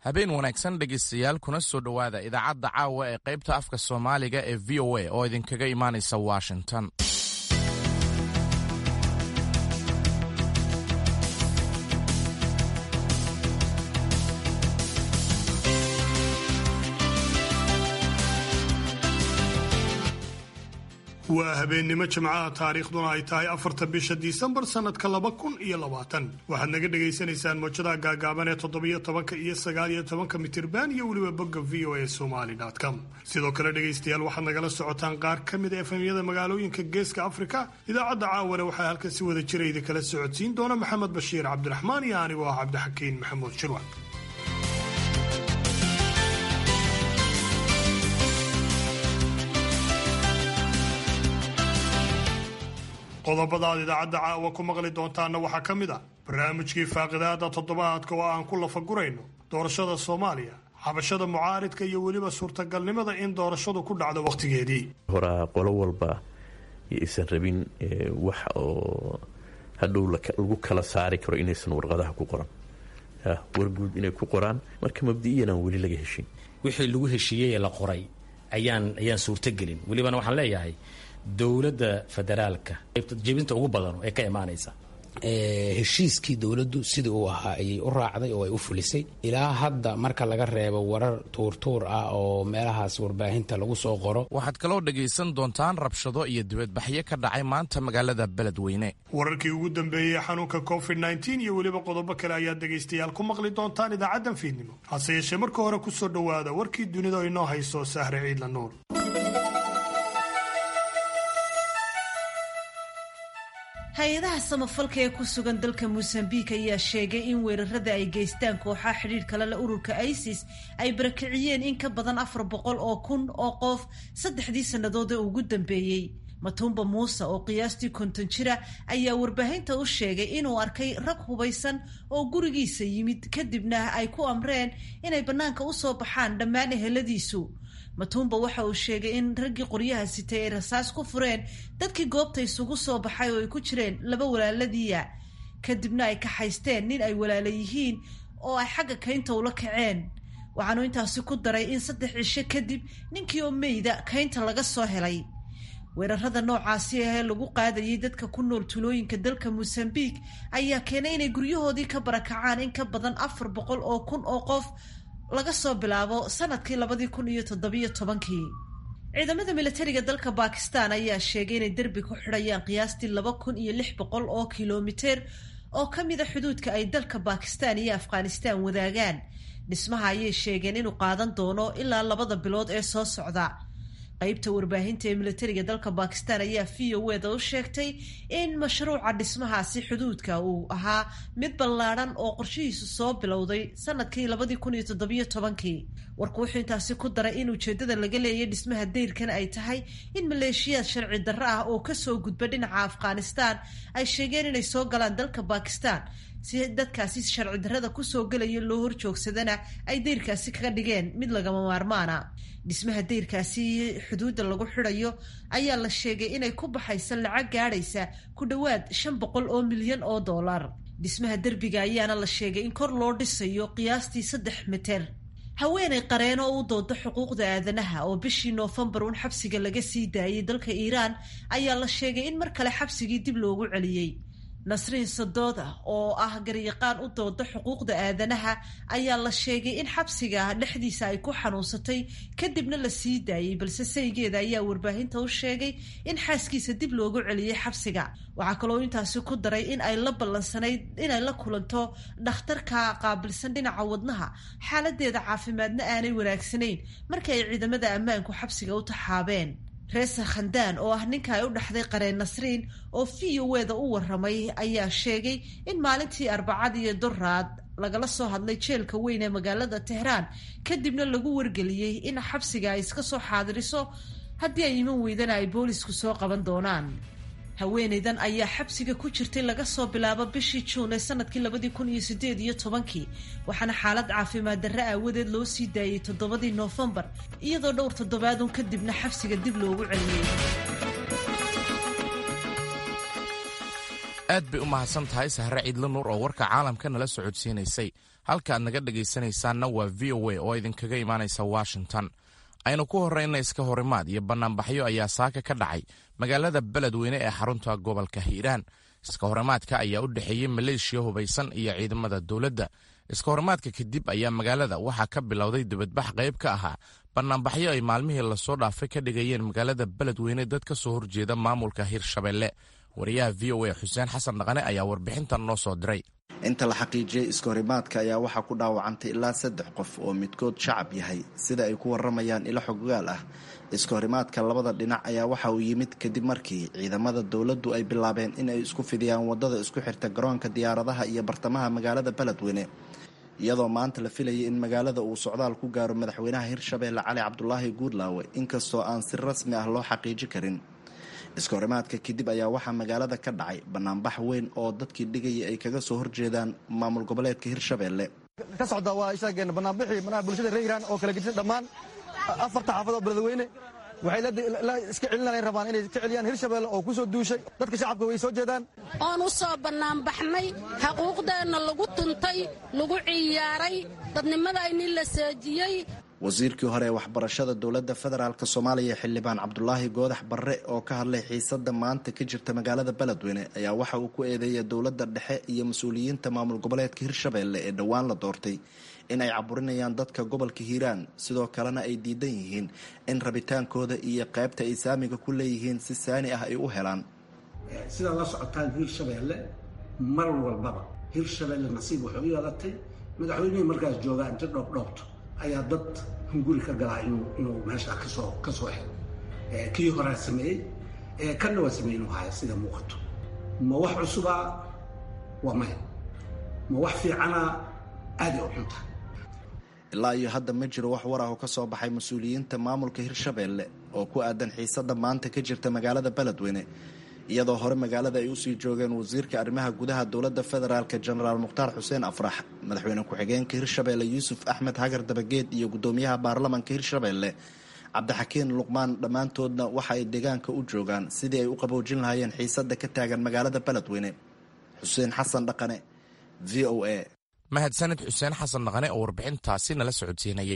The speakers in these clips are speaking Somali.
habeen wanaagsan dhegaystayaal kuna soo dhowaada idaacadda caawa ee qaybta afka soomaaliga ee v o a oo idinkaga imaanaysa washington waa habeennimo jimcaha taariikhduna ay tahay afarta bisha disembar sannadka laba kun iyo labaatan waxaad naga dhagaysanaysaan moojadaha gaagaaban ee toddobiyo tobanka iyo sagaaliyo tobanka mitirban iyo weliba bogga v o a somaly com sidoo kale dhegaystayaal waxaad nagala socotaan qaar ka mid a efemyada magaalooyinka geeska afrika idaacadda caawana waxaa halkan si wada jira idinkala socodsiin doona maxamed bashiir cabdiraxmaan iyo anigoo ah cabdixakiin maxamuud shirwan qodobada aad idaacadda caawa ku maqli doontaana waxaa ka mid ah barnaamijkii faaqidaada toddobaadka oo aan ku lafagurayno doorashada soomaaliya xabashada mucaaridka iyo weliba suurtagalnimada in doorashadu ku dhacdo wakhtigeedii horaa qolo walba aysan rabin wax oo hadhow lagu kala saari karo inaysan warqadaha ku qoran warguud inay ku qoraan marka mabdi'iyan aan weli laga heshin wixii lagu heshiiyey ee la qoray ayaan ayaan suurtogelin welibana waxaan leeyahay dowladda federaalka jebinta ugu badan ee ka imaanaysa heshiiskii dowladdu sidii uu ahaa ayay u raacday oo ay u fulisay ilaa hadda marka laga reebo warar tuurtuur ah oo meelahaas warbaahinta lagu soo qoro waxaad kaloo dhegaysan doontaan rabshado iyo dibadbaxyo ka dhacay maanta magaalada beledweyne wararkii ugu dambeeyey xanuunka covid nteen iyo weliba qodobo kale ayaad dhegaystayaal ku maqli doontaan idaacaddan fiidnimo hase yeeshee marka hore ku soo dhowaada warkii dunida inoo hayso sahre ciidla nuur hay-adaha samafalka ee ku sugan dalka mosambiik ayaa sheegay in weerarada ay geystaan kooxaha xidhiir kale le ururka isis ay barakiciyeen in ka badan afar boqol oo kun oo qof saddexdii sannadood ee ugu dambeeyey matumba muuse oo qiyaastii konton jira ayaa warbaahinta u sheegay inuu arkay rag hubaysan oo gurigiisa yimid kadibna ay ku amreen inay bannaanka u soo baxaan dhammaan eheladiisu matumba waxa uu sheegay in raggii qoryaha sitay ay rasaas ku fureen dadkii goobta isugu soo baxay oo ay ku jireen laba walaaladiiya kadibna ay kaxaysteen nin ay walaala yihiin oo ay xagga kaynta ula kaceen waxaanu intaasi ku daray in saddex cisho kadib ninkii oo meyda kaynta laga soo helay weerarada noocaasi ahee lagu qaadayay dadka ku nool tulooyinka dalka mosambiik ayaa keenay inay guryahoodii ka barakacaan in ka badan afar boqol oo kun oo qof laga soo bilaabo sanadkii labadii kun iyo toddobiyo tobankii ciidamada militariga dalka bakistan ayaa sheegay inay derbi ku xidhayaan qiyaastii laba kun iyo lix boqol oo kilomiter oo ka mida xuduudka ay dalka bakistan iyo afghanistan wadaagaan dhismaha ayay sheegeen inuu qaadan doono ilaa labada bilood ee soo socda qaybta warbaahinta ee militariga dalka bakistan ayaa v o eda u sheegtay in mashruuca dhismahaasi xuduudka uu ahaa mid ballaadhan oo qorshihiisu soo bilowday sanadkii labadii kun iyo toddobiyo tobankii warku wuxuu intaasi ku daray in ujeedada laga leeyay dhismaha dayrkan ay tahay in maleeshiyaad sharci darro ah oo kasoo gudba dhinaca afghanistan ay sheegeen inay soo galaan dalka bakistan si dadkaasi sharci darrada kusoo gelaya loo horjoogsadana ay dayrkaasi kaga dhigeen mid lagama maarmaana dhismaha dayrkaasi xuduudda lagu xidhayo ayaa la sheegay inay ku baxaysa lacag gaadhaysa ku dhowaad shan boqol oo milyan oo dollar dhismaha derbiga ayaana la sheegay in kor loo dhisayo qiyaastii saddex miter haweenay qareen oo u dooda xuquuqda aadanaha oo bishii noofembar uun xabsiga laga sii daayay dalka iiraan ayaa la sheegay in mar kale xabsigii dib loogu celiyey nasriin sadooda oo ah garyaqaan u dooda xuquuqda aadanaha ayaa la sheegay in xabsiga dhexdiisa ay ku xanuunsatay kadibna la sii daayey balse saygeeda ayaa warbaahinta u sheegay in xaaskiisa dib loogu celiyey xabsiga waxaa kaloo intaasi ku daray in ay la ballansanayd inay la kulanto dhakhtarka qaabilsan dhinaca wadnaha xaaladeeda caafimaadna aanay wanaagsanayn markii ay ciidamada ammaanku xabsiga u taxaabeen reesa khandaan oo ah ninka ay u dhaxday qareen nasriin oo v o weda u waramay ayaa sheegay in maalintii arbacad iyo doraad lagala soo hadlay jeelka weyn ee magaalada tehraan kadibna lagu wargeliyey in xabsiga ay iska soo xaadiriso haddii ay iman weydana ay boolisku soo qaban doonaan haweenaydan ayaa xabsiga ku jirtay laga soo bilaabo bishii juun ee sanadkii labadii kun iyo sideed iyo tobankii waxaana xaalad caafimaad darre aawadeed loo sii daayey toddobadii noofembar iyadoo dhowr toddobaadun kadibna xabsiga dib loogu celiyey aad bay u mahadsan tahay sahre ciidla nuur oo warka caalamka nala socodsiinaysay halka aad naga dhegaysanaysaanna waa v o a oo idinkaga imaanaysa washington aynu ku horrayna iska horimaad iyo bannaanbaxyo ayaa saaka ka dhacay magaalada beledweyne ee xarunta gobolka hiiraan iska horimaadka ayaa u dhexeeyey maleeshiya hubaysan iyo ciidamada dowladda iska horimaadka kadib ayaa magaalada waxaa ka bilowday dibadbax qayb ka ahaa bannaanbaxyo ay maalmihii lasoo dhaafay ka dhigayeen magaalada beledweyne dad ka soo horjeeda maamulka hirshabelle wariyaha v o a xuseen xasan dhaqane ayaa warbixintan noo soo diray inta la xaqiijiyey iskahorimaadka ayaa waxaa ku dhaawacantay ilaa saddex qof oo midkood shacab yahay sida ay ku waramayaan ilo xoggaal ah iskahorimaadka labada dhinac ayaa waxa uu yimid kadib markii ciidamada dowladdu ay bilaabeen in ay isku fidiyaan wadada isku xirta garoonka diyaaradaha iyo bartamaha magaalada beledweyne iyadoo maanta la filayay in magaalada uu socdaal ku gaaro madaxweynaha hirshabeelle cali cabdulaahi guudlaawe inkastoo aan si rasmi ah loo xaqiiji karin iskahorimaadka kadib ayaa waxaa magaalada ka dhacay banaanbax weyn oo dadkii dhigaya ay kaga soo horjeedaan maamul goboleedka hirshabeelle ka socda waa sheegeen banaanbixii manaha bulshada reer iiraan oo kala gedisan dhammaan afarta xaafad oo beledweyne waxay iska celinay rabaan inay ka celiyaan hirshabeelle oo ku soo duushay dadka shacabka way soo jeedaan oon u soo bannaanbaxnay xaquuqdeenna lagu tuntay lagu ciyaaray dadnimadaynii la seejiyey wasiirkii hore ee waxbarashada dowladda federaalk soomaaliya xildhibaan cabdulaahi goodax barre oo ka hadlay xiisada maanta ka jirta magaalada beledweyne ayaa waxa uu ku eedeeyay dowladda dhexe iyo mas-uuliyiinta maamul goboleedka hirshabeelle ee dhowaan la doortay in ay caburinayaan dadka gobolka hiiraan sidoo kalena ay diidan yihiin in rabitaankooda iyo qaybta ay saamiga ku leeyihiin si saani ah ay u helaan sidaa la socotaan hirshabeelle mar walbaba hirshabeelle nasiib waxay u yeelatay madaxweynihii markaas joogaa inta dhoobdhoobto ayaa dad hunguri ka galaa inuu meesha kasoo ka soo helo kii horaa sameeyey kanna waa sameeyey inuu haya sida muuqato ma wax cusubaa waa maya ma wax fiicana aaday u xunta ilaa iyo hadda ma jiro wax war ah oo ka soo baxay mas-uuliyiinta maamulka hirshabeelle oo ku aadan xiisada maanta ka jirta magaalada beledweyne iyadoo hore magaalada ay usii joogeen wasiirka arrimaha gudaha dowladda federaalk jenaraal mukhtaar xuseen afrax madaxweyne ku-xigeenka hirshabeelle yuusuf axmed hagar dabageed iyo guddoomiyaha baarlamanka hirshabeelle cabdixakiin luqmaan dhammaantoodna waxa ay deegaanka u joogaan sidii ay u qaboojin lahaayeen xiisada ka taagan magaalada beledweyne xuseen xasan dhaqane v o a mahadsanid xuseen xasan dhaqane oo warbixintaasi nala socodsiinayay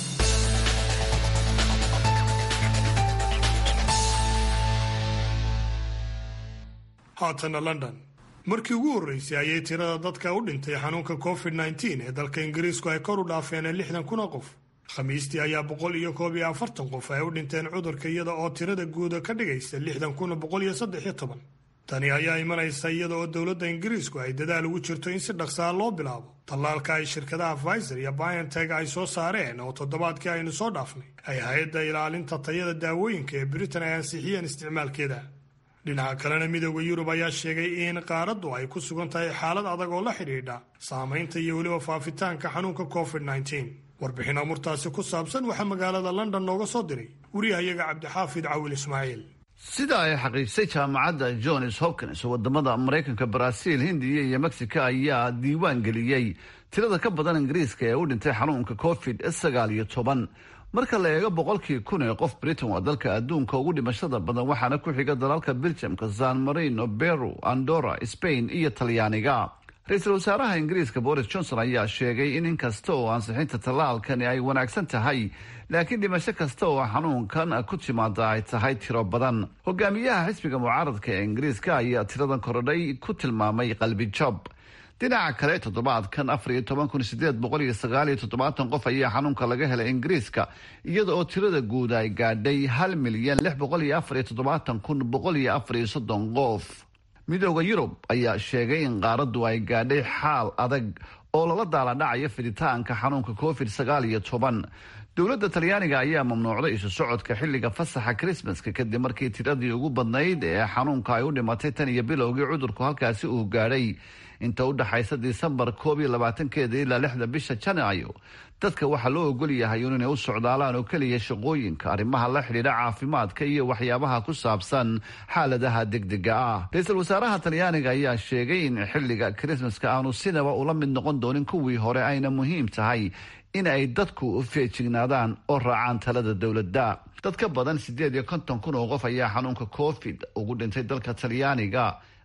haatana london markii ugu horreysay ayay tirada dadka u dhintay xanuunka covid nneteen ee dalka ingiriisku ay kor u dhaafeen lixdan kun oo qof khamiistii ayaa boqol iyo koob iyo afartan qof ay u dhinteen cudurka iyada oo tirada guuda ka dhigaysa lixdan kun boqol iyo saddex iyo toban tani ayaa imanaysa iyada oo dowladda ingiriisku ay dadaal ugu jirto in si dhaqsaa loo bilaabo tallaalka ay shirkadaha pfizer iyo bionteg ay soo saareen oo toddobaadkii aynu soo dhaafnay ay hay-adda ilaalinta tayada daawooyinka ee britain ay ansixiyeen isticmaalkeeda dhinaca kalena midooda yurub ayaa sheegay in qaaraddu ay ku sugan tahay xaalad adag oo la xidhiidha saamaynta iyo weliba faafitaanka xanuunka covid nneteen warbixin amurtaasi ku saabsan waxaa magaalada london nooga soo diray wariyahayaga cabdixaafid cawil ismaaciil sida ay xaqiijisay jaamacadda johns hopkins wadamada maraykanka baraaziil hindiya iyo mexico ayaa diiwaan geliyey tirada ka badan ingiriiska ee u dhintay xanuunka covid sagaal iyo toban marka la eego boqolkii kun ee qof britain waa dalka adduunka ugu dhimashada badan waxaana ku xiga dalalka belgiumka san marino beru andorra spain iyo talyaaniga ra-iisul wasaaraha ingiriiska boris johnson ayaa sheegay in inkasta oo ansixinta tallaalkani ay wanaagsan tahay laakiin dhimasho kasta oo xanuunkan ku timaada ay tahay tiro badan hogaamiyaha xisbiga mucaaradka ee ingiriiska ayaa tiradan korodhay ku tilmaamay qalbi job dhinaca kale toddobaadkan afar iyo toban kun sideed boqol iyo sagaal iyo toddobaatan qof ayaa xanuunka laga helay ingiriiska iyada oo tirada guud ay gaadhay hal milyan lix boqol iyo afar iyo toddobaatan kun boqol iyo afar iyo soddon qof midooda yurub ayaa sheegay in qaaraddu ay gaadhay xaal adag oo lala daaladhacayo fiditaanka xanuunka covid sagaal iyo toban dowladda talyaaniga ayaa mamnuucday isu socodka xilliga fasaxa krismaska kadib markii tiradii ugu badnayd ee xanuunka ay u dhimatay tan iyo bilowgii cudurku halkaasi uu gaadhay inta u dhaxaysa disembar koob iyo labaatankeeda ilaa lixda bisha janaayo dadka waxaa loo ogol yahay inay u socdaalaan oo keliya shaqooyinka arrimaha la xidhiidha caafimaadka iyo waxyaabaha ku saabsan xaaladaha degdega ah ra-iisul wasaaraha talyaaniga ayaa sheegay in xilliga krismaska aanu sinaba ula mid noqon doonin kuwii hore ayna muhiim tahay in ay dadku feejignaadaan oo raacaan talada dowladda dad ka badan siddeed iyo konton kun oo qof ayaa xanuunka covid ugu dhintay dalka talyaaniga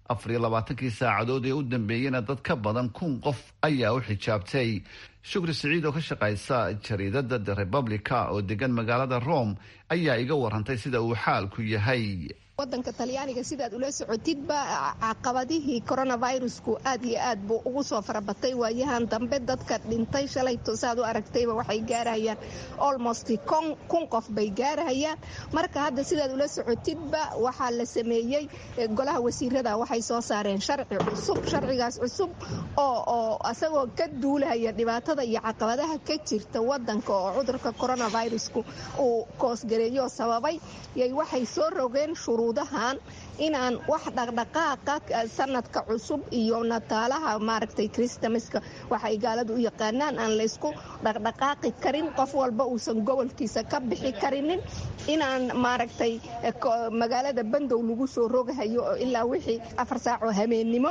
afar iyo labaatankii saacadood ee u dambeeyena dad ka badan kun qof ayaa u xijaabtay shukri siciid oo ka shaqaysa jariidada the republica oo degan magaalada rome ayaa iga warantay sida uu xaalku yahay wadanka talyaaniga sidaad ula socotidba caqabadihii coronavirusku aad iyo aad buu ugu soo farabatay waayahan dambe dadka dhintay shalayto saad u aragtayba waxay gaarahayaan almost kun qof bay gaarahayaan marka hadda sidaad ula socotidba waxaa la sameeyey golaha wasiirada waxay soo saareen sharci cusub sharcigaas cusub oo isagoo ka duulahaya dhibaatada iyo caqabadaha ka jirta wadanka oo cudurka coronavirusku uu koosgareeyo sababay yay waxay soo rogeen shuruudahan inaan wax dhaqdhaqaaqa sanadka cusub iyo nataalaha maaragtay kristamaska waxay gaaladu u yaqaanaan aan laysku dhaqdhaqaaqi karin qof walba uusan gobolkiisa ka bixi karinin inaan maaragtay magaalada bandow lagu soo rogahayo ilaa wixii afar saacoo habeennimo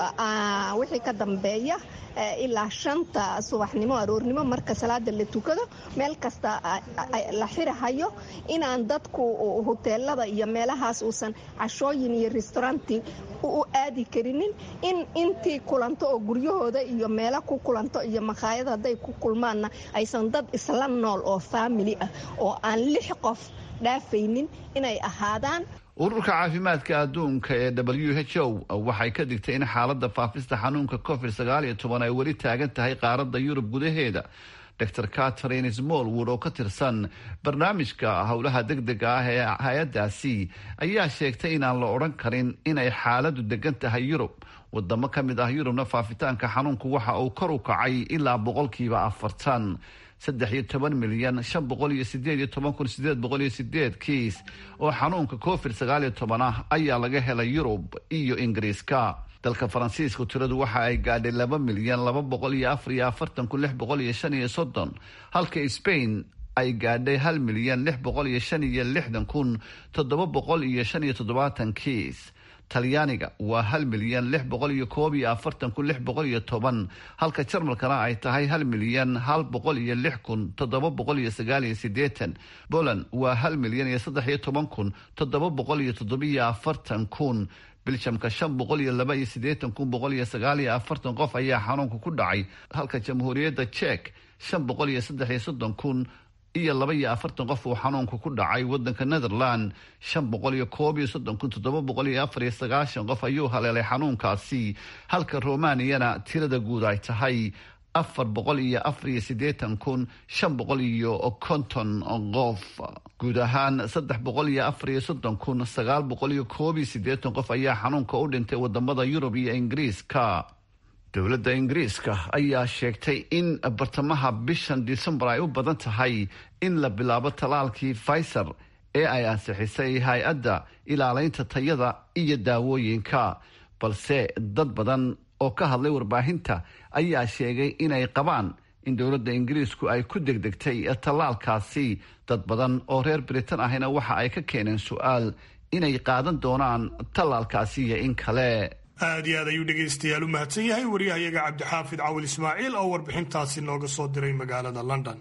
wixii ka dambeeya ilaa shanta subaxnimo aroornimo marka salaada la tukado meel kasta la xirahayo inaan dadku huteelada iyo meelahaas uusan cashooyin iyo restauranti u aadi karinin in intii kulanto oo guryahooda iyo meelo ku kulanto iyo makhaayad hadday ku kulmaanna aysan dad isla nool oo faamili ah oo aan lix qof dhaafaynin inay ahaadaan ururka caafimaadka adduunka ee w h o waxay ka digtay in xaaladda faafista xanuunka covid sagaal iyo toban ay weli taagan tahay qaaradda yurub gudaheeda dor catherine smallwood oo ka tirsan barnaamijka howlaha degdega ah ee hay-adaasi ayaa sheegtay inaan la odhan karin inay xaaladu degan tahay yurub wadamo ka mid ah yurubna faafitaanka xanuunku waxa uu kor u kacay ilaa boqolkiiba afartan saddex iyo toban milyan shan boqol iyo sideed iyo toban kun sideed boqol iyo sideed kiis oo xanuunka covid sagaal iyo toban ah ayaa laga helay yurub iyo ingiriiska dalka faransiisku tiradu waxa ay gaadhay laba milyan laba boqol iyo afar iyo afartan kun lix boqol iyo shan iyo soddon halka spain ay gaadhay hal milyan lix boqol iyo shan iyo lixdan kun toddoba boqol iyo shan iyo toddobaatan kiis talyaaniga waa hal milyan lix boqol iyo koob iyo afartan kun lix boqol iyo toban halka jarmalkana ay tahay hal milyan hal boqol iyo lix kun toddoba boqol iyo sagaal iyo sideetan poland waa hal milyan iyo saddex iyo toban kun toddoba boqol iyo toddobiyo afartan kun biljamka shan boqol iyo laba iyo siddeetan kun boqol iyo sagaal iyo afartan qof ayaa xanuunka ku dhacay halka jamhuuriyadda jek shan boqol iyo saddex iyo soddon kun iyo laba iyo afartan qof uu xanuunka ku dhacay wadanka netherland shan boqol iyo koob iyo soddon kun toddoba boqol iyo afar iyo sagaashan qof ayuu haleelay xanuunkaasi halka romaniyana tirada guud ay tahay afar boqol iyo afar iyo siddeetan kun shan boqol iyo konton qof guud ahaan saddex boqol iyo afar iyo soddon kun sagaal boqol iyo koob iyo siddeetan qof ayaa xanuunka u dhintay wadamada yurub iyo ingiriiska dowladda ingiriiska ayaa sheegtay in bartamaha bishan disembar ay u badan tahay in la bilaabo talaalkii pfizer ee ay ansixisay hay-adda ilaaleynta tayada iyo daawooyinka balse dad badan oo ka hadlay warbaahinta ayaa sheegay inay qabaan in dowladda ingiriisku ay ku degdegtay tallaalkaasi dad badan oo reer britain ahina waxa ay ka keeneen su-aal inay qaadan doonaan tallaalkaasi iyo in kale aad iyo aad ayuu dhegaystayaal u mahadsan yahay waryahayaga cabdixaafid cawil ismaaciil oo warbixintaasi nooga soo diray magaalada london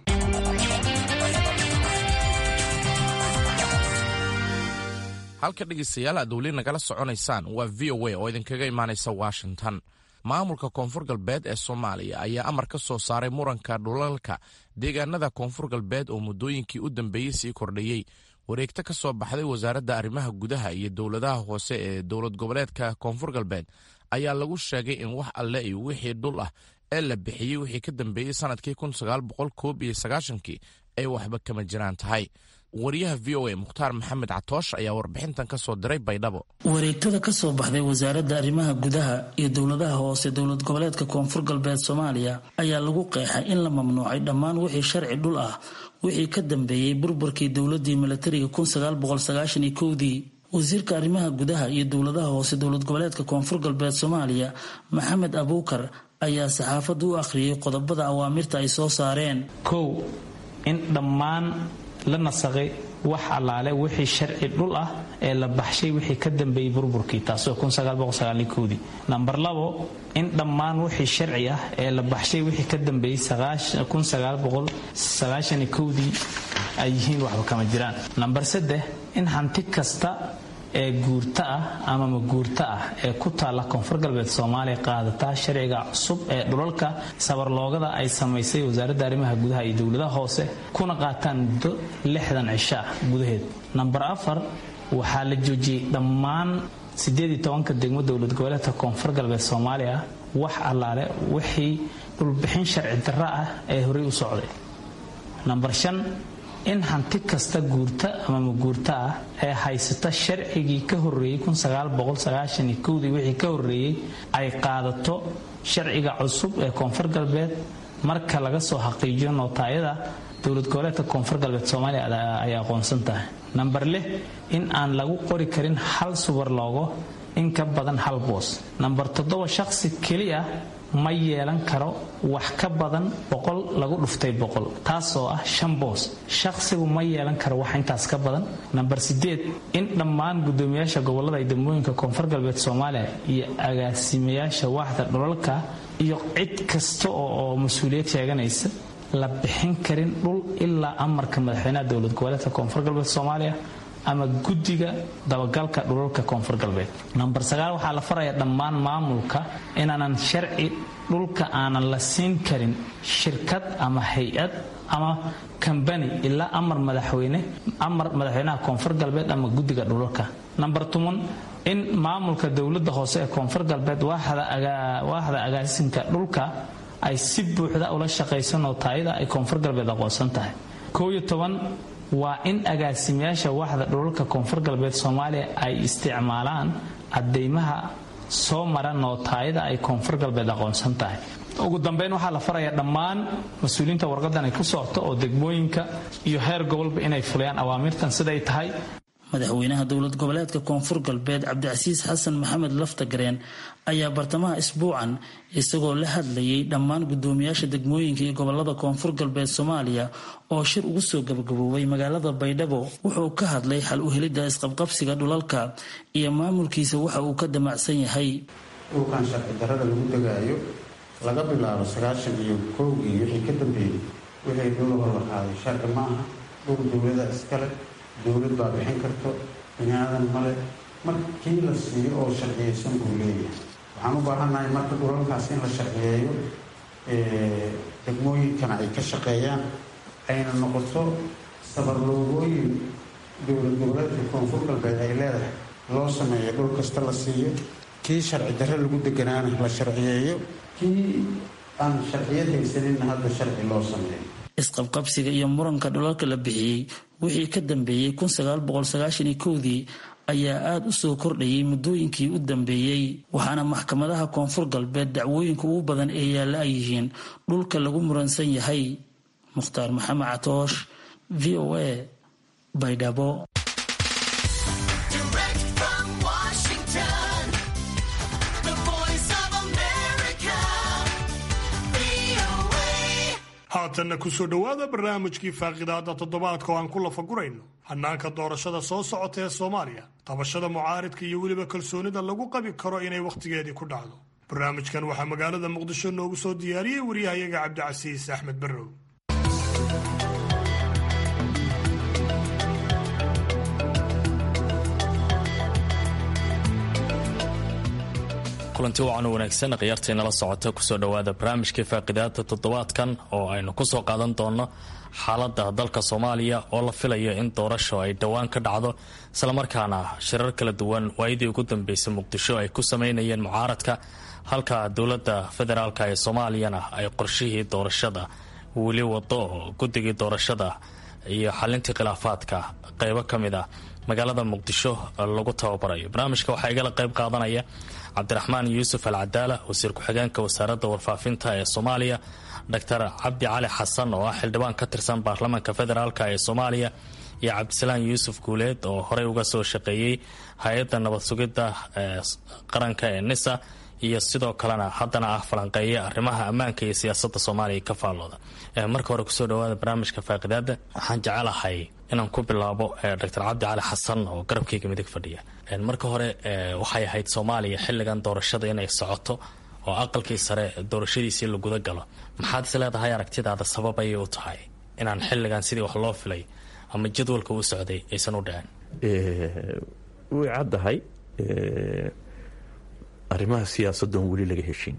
halka dhegaystayaal aad weli nagala soconaysaan waa v o a oo idinkaga imaanaysa washington maamulka koonfur galbeed ee soomaaliya ayaa amar ka soo saaray muranka dhulalka deegaanada koonfur galbeed oo muddooyinkii u dambeeyey sii kordhayey wareegto ka soo baxday wasaaradda arrimaha gudaha iyo dowladaha hoose ee dowlad goboleedka koonfur galbeed ayaa lagu sheegay in wax alle iyo wixii dhul ah ee la bixiyey wixii ka dambeeyey sanadkii kii ay waxba kama jiraan tahay wariyaha v o a mukhtaar maxamed catoosh ayaa warbixintan ka soo diray baydhabo wareegtada ka soo baxday wasaaradda arrimaha gudaha iyo dowladaha hoose dowlad goboleedka koonfur galbeed soomaaliya ayaa lagu qeexay in la mamnuucay dhammaan wixii sharci dhul ah wixii ka dambeeyey burburkii dowladii milatariga dii wasiirka arrimaha gudaha iyo dowladaha hoose dowlad goboleedka koonfur galbeed soomaaliya maxamed abuukar ayaa saxaafadda u akhriyey qodobada awaamirta ay soo saareen kow in dhammaan la nasaqay wax allaale wixii sharci dhul ah ee la baxshay wixii ka dambeeyey burburkii taasoo dii namber labo in dhammaan wixii sharci ah ee la baxshay wixii ka dambeeyey dii ay yihiin waxba kama jiraan namber saddex in hanti kasta ee guurta ah ama maguurta ah ee ku taalla koonfur galbeed soomaaliya qaadataa sharciga cusub ee dhulalka sabarloogada ay samaysay wasaaradda arrimaha gudaha iyo dowladaha hoose kuna qaataan muddo lixdan cisho ah gudaheed namber afar waxaa la joojiyey dhammaan siddeed iyo tobanka degmo dowlad goboleedka koonfur galbeed soomaaliya wax allaale wixii dhulbixin sharci darro ah ee horey u socday namber shan in hanti kasta guurta ama maguurta ah ee haysata sharcigii ka horreeyey dii wixii ka horreeyey ay qaadato sharciga cusub ee koonfur galbeed marka laga soo xaqiijiyo nootaayada dowlad goboleedka koonfur galbeed soomaaliya ay aqoonsan tahay namber lix in aan lagu qori karin hal subar loogo in ka badan hal boos namber toddoba shaqsi keli ah ma yeelan karo wax ka badan boqol lagu dhuftay boqol taasoo ah shan boos shaqsigu ma yeelan karo wax intaas ka badan namber sideed in dhammaan guddoomiyaasha gobolada iyo degmooyinka koonfur galbeed soomaaliya iyo agaasimayaasha waaxda dhulalka iyo cid kasta oo mas-uuliyad sheeganaysa la bixin karin dhul ilaa amarka madaxweynaha dowlad goboleedka koonfur galbeed soomaaliya ama guddiga dabagalka dhulalka koonfur galbeed namber sagaal waxaa la faraya dhammaan maamulka inaanan sharci dhulka aanan la siin karin shirkad ama hay-ad ama kambani ilaa amar madaxweyne amar madaxweynaha koonfur galbeed ama guddiga dhulalka namber toban in maamulka dowladda hoose ee koonfur galbeed waaxda agaasinka dhulka ay si buuxda ula shaqayso nootaayada ay koonfur galbeed aqoonsan tahay koo iyo toban waa in agaasimayaasha waaxda dhulalka koonfur galbeed soomaaliya ay isticmaalaan cadeymaha soo mara nootaayada ay koonfur galbeed aqoonsan tahay ugu dambeyn waxaa la farayaa dhammaan mas-uuliyiinta warqadan ay ku socto oo degmooyinka iyo heer gobolba inay fuliyaan awaamirtan siday tahay madaxweynaha dowlad goboleedka koonfur galbeed cabdicasiis xasan maxamed laftagareen ayaa bartamaha isbuucan isagoo la hadlayay dhammaan guddoomiyaasha degmooyinka iyo gobolada koonfur galbeed soomaaliya oo shir ugu soo gabagaboobay magaalada baydhabo wuxuu ka hadlay xal u helidda isqabqabsiga dhulalka iyo maamulkiisa waxa uu ka damacsan yahay dhulkan sharci darrada lagu degaayo laga bilaabo sagaashan iyo kowgii wixii ka dambeeyey wixii dhulahor la qaaday sharci maaha dhul dowlada iskale dowlad baa bixin karto bini aadan male markii la siiyo oo sharciyeysan buu leeyahay waxaan u baahannahay marka dhulalkaas in la sharciyeeyo degmooyinkana ay ka shaqeeyaan ayna noqoto sabarloogooyin dowlad goboleedka koonfur galbeed ay leedahay loo sameeyo dhul kasta la siiyo kii sharci darre lagu deganaana la sharciyeeyo kii aan sharciyad haysaninna hadda sharci loo sameeyo isqabqabsiga iyo muranka dhulalka la bixiyey wixii ka dambeeyey dii ayaa aada u soo kordhayay muddooyinkii u dambeeyey waxaana maxkamadaha koonfur galbeed dacwooyinka ugu badan ee yaalla ay yihiin dhulka lagu muransan yahay mukhtaar maxamed catoosh v o a baydhabo haatanna kusoo dhowaada barnaamijkii faaqidaada toddobaadka oo aan ku lafagurayno hannaanka doorashada soo socota ee soomaaliya qabashada mucaaridka iyo weliba kalsoonida lagu qabi karo inay wakhtigeedii ku dhacdo barnaamijkan waxaa magaalada muqdisho noogu soo diyaariyey waryahayaga cabdicasiis axmed barrow kulanti wacan wanaagsan khiyaartaynala socota kusoo dhowaada barnaamijkii faaqidaada toddobaadkan oo aynu kusoo qaadan doono xaalada dalka soomaaliya oo la filayo in doorasho ay dhowaan ka dhacdo islamarkaana shirar kala duwan waayadii ugu dambeysay muqdisho ay ku sameynayeen mucaaradka halka dowlada federaalk ee soomaaliyana ay qorshihii doorashada weli wado oo guddigii doorashada iyo xalintii khilaafaadka qeybo ka mid a magaalada muqdisho lagu tababarayo barnaamijka waxaa igala qeyb qaadanaya cabdiraxmaan yuusuf al cadaala wasiir ku-xigeenka wasaaradda warfaafinta ee soomaaliya doctor cabdi cali xasan oo ah xildhibaan ka tirsan baarlamaanka federaalk ee soomaaliya iyo cabdisalaan yuusuf guuleed oo horey uga soo shaqeeyey hay-adda nabad sugidda ee qaranka ee nisa iyo sidoo kalena haddana ah falanqeeya arrimaha ammaanka iyo siyaasada soomaaliya ka faallooda marka hore kusoo dhawaada barnaamijka faaqidaada waxaan jecelahay inaan ku bilaabo doctor cabdi cali xasan oo garabkayga midig fadhiya marka hore waxay ahayd soomaaliya xilligan doorashada inay socoto oo aqalkii sare doorashadiisii la guda galo maxaad is leedahay aragtidaada sabab ayay u tahay inaan xilligan sidii wax loo filay ama jadwalka u socday aysan u dhicin way caddahay arrimaha siyaasaddoon weli laga heshin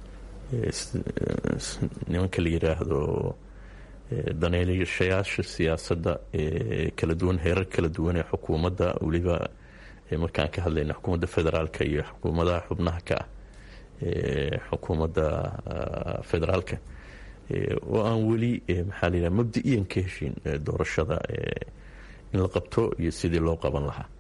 nimanka la yidhaahdo daneelashayaasha siyaasadda ee kala duwan heerar kala duwan ee xukuumadda weliba markaan ka hadlayna xukuumadda federaalka iyo xukuumadaha xubnaha ka ah xukuumadda federaalka oo aan weli maxaa la yidhaha mabda-iyan ka heshin doorashada in la qabto iyo sidii loo qaban lahaa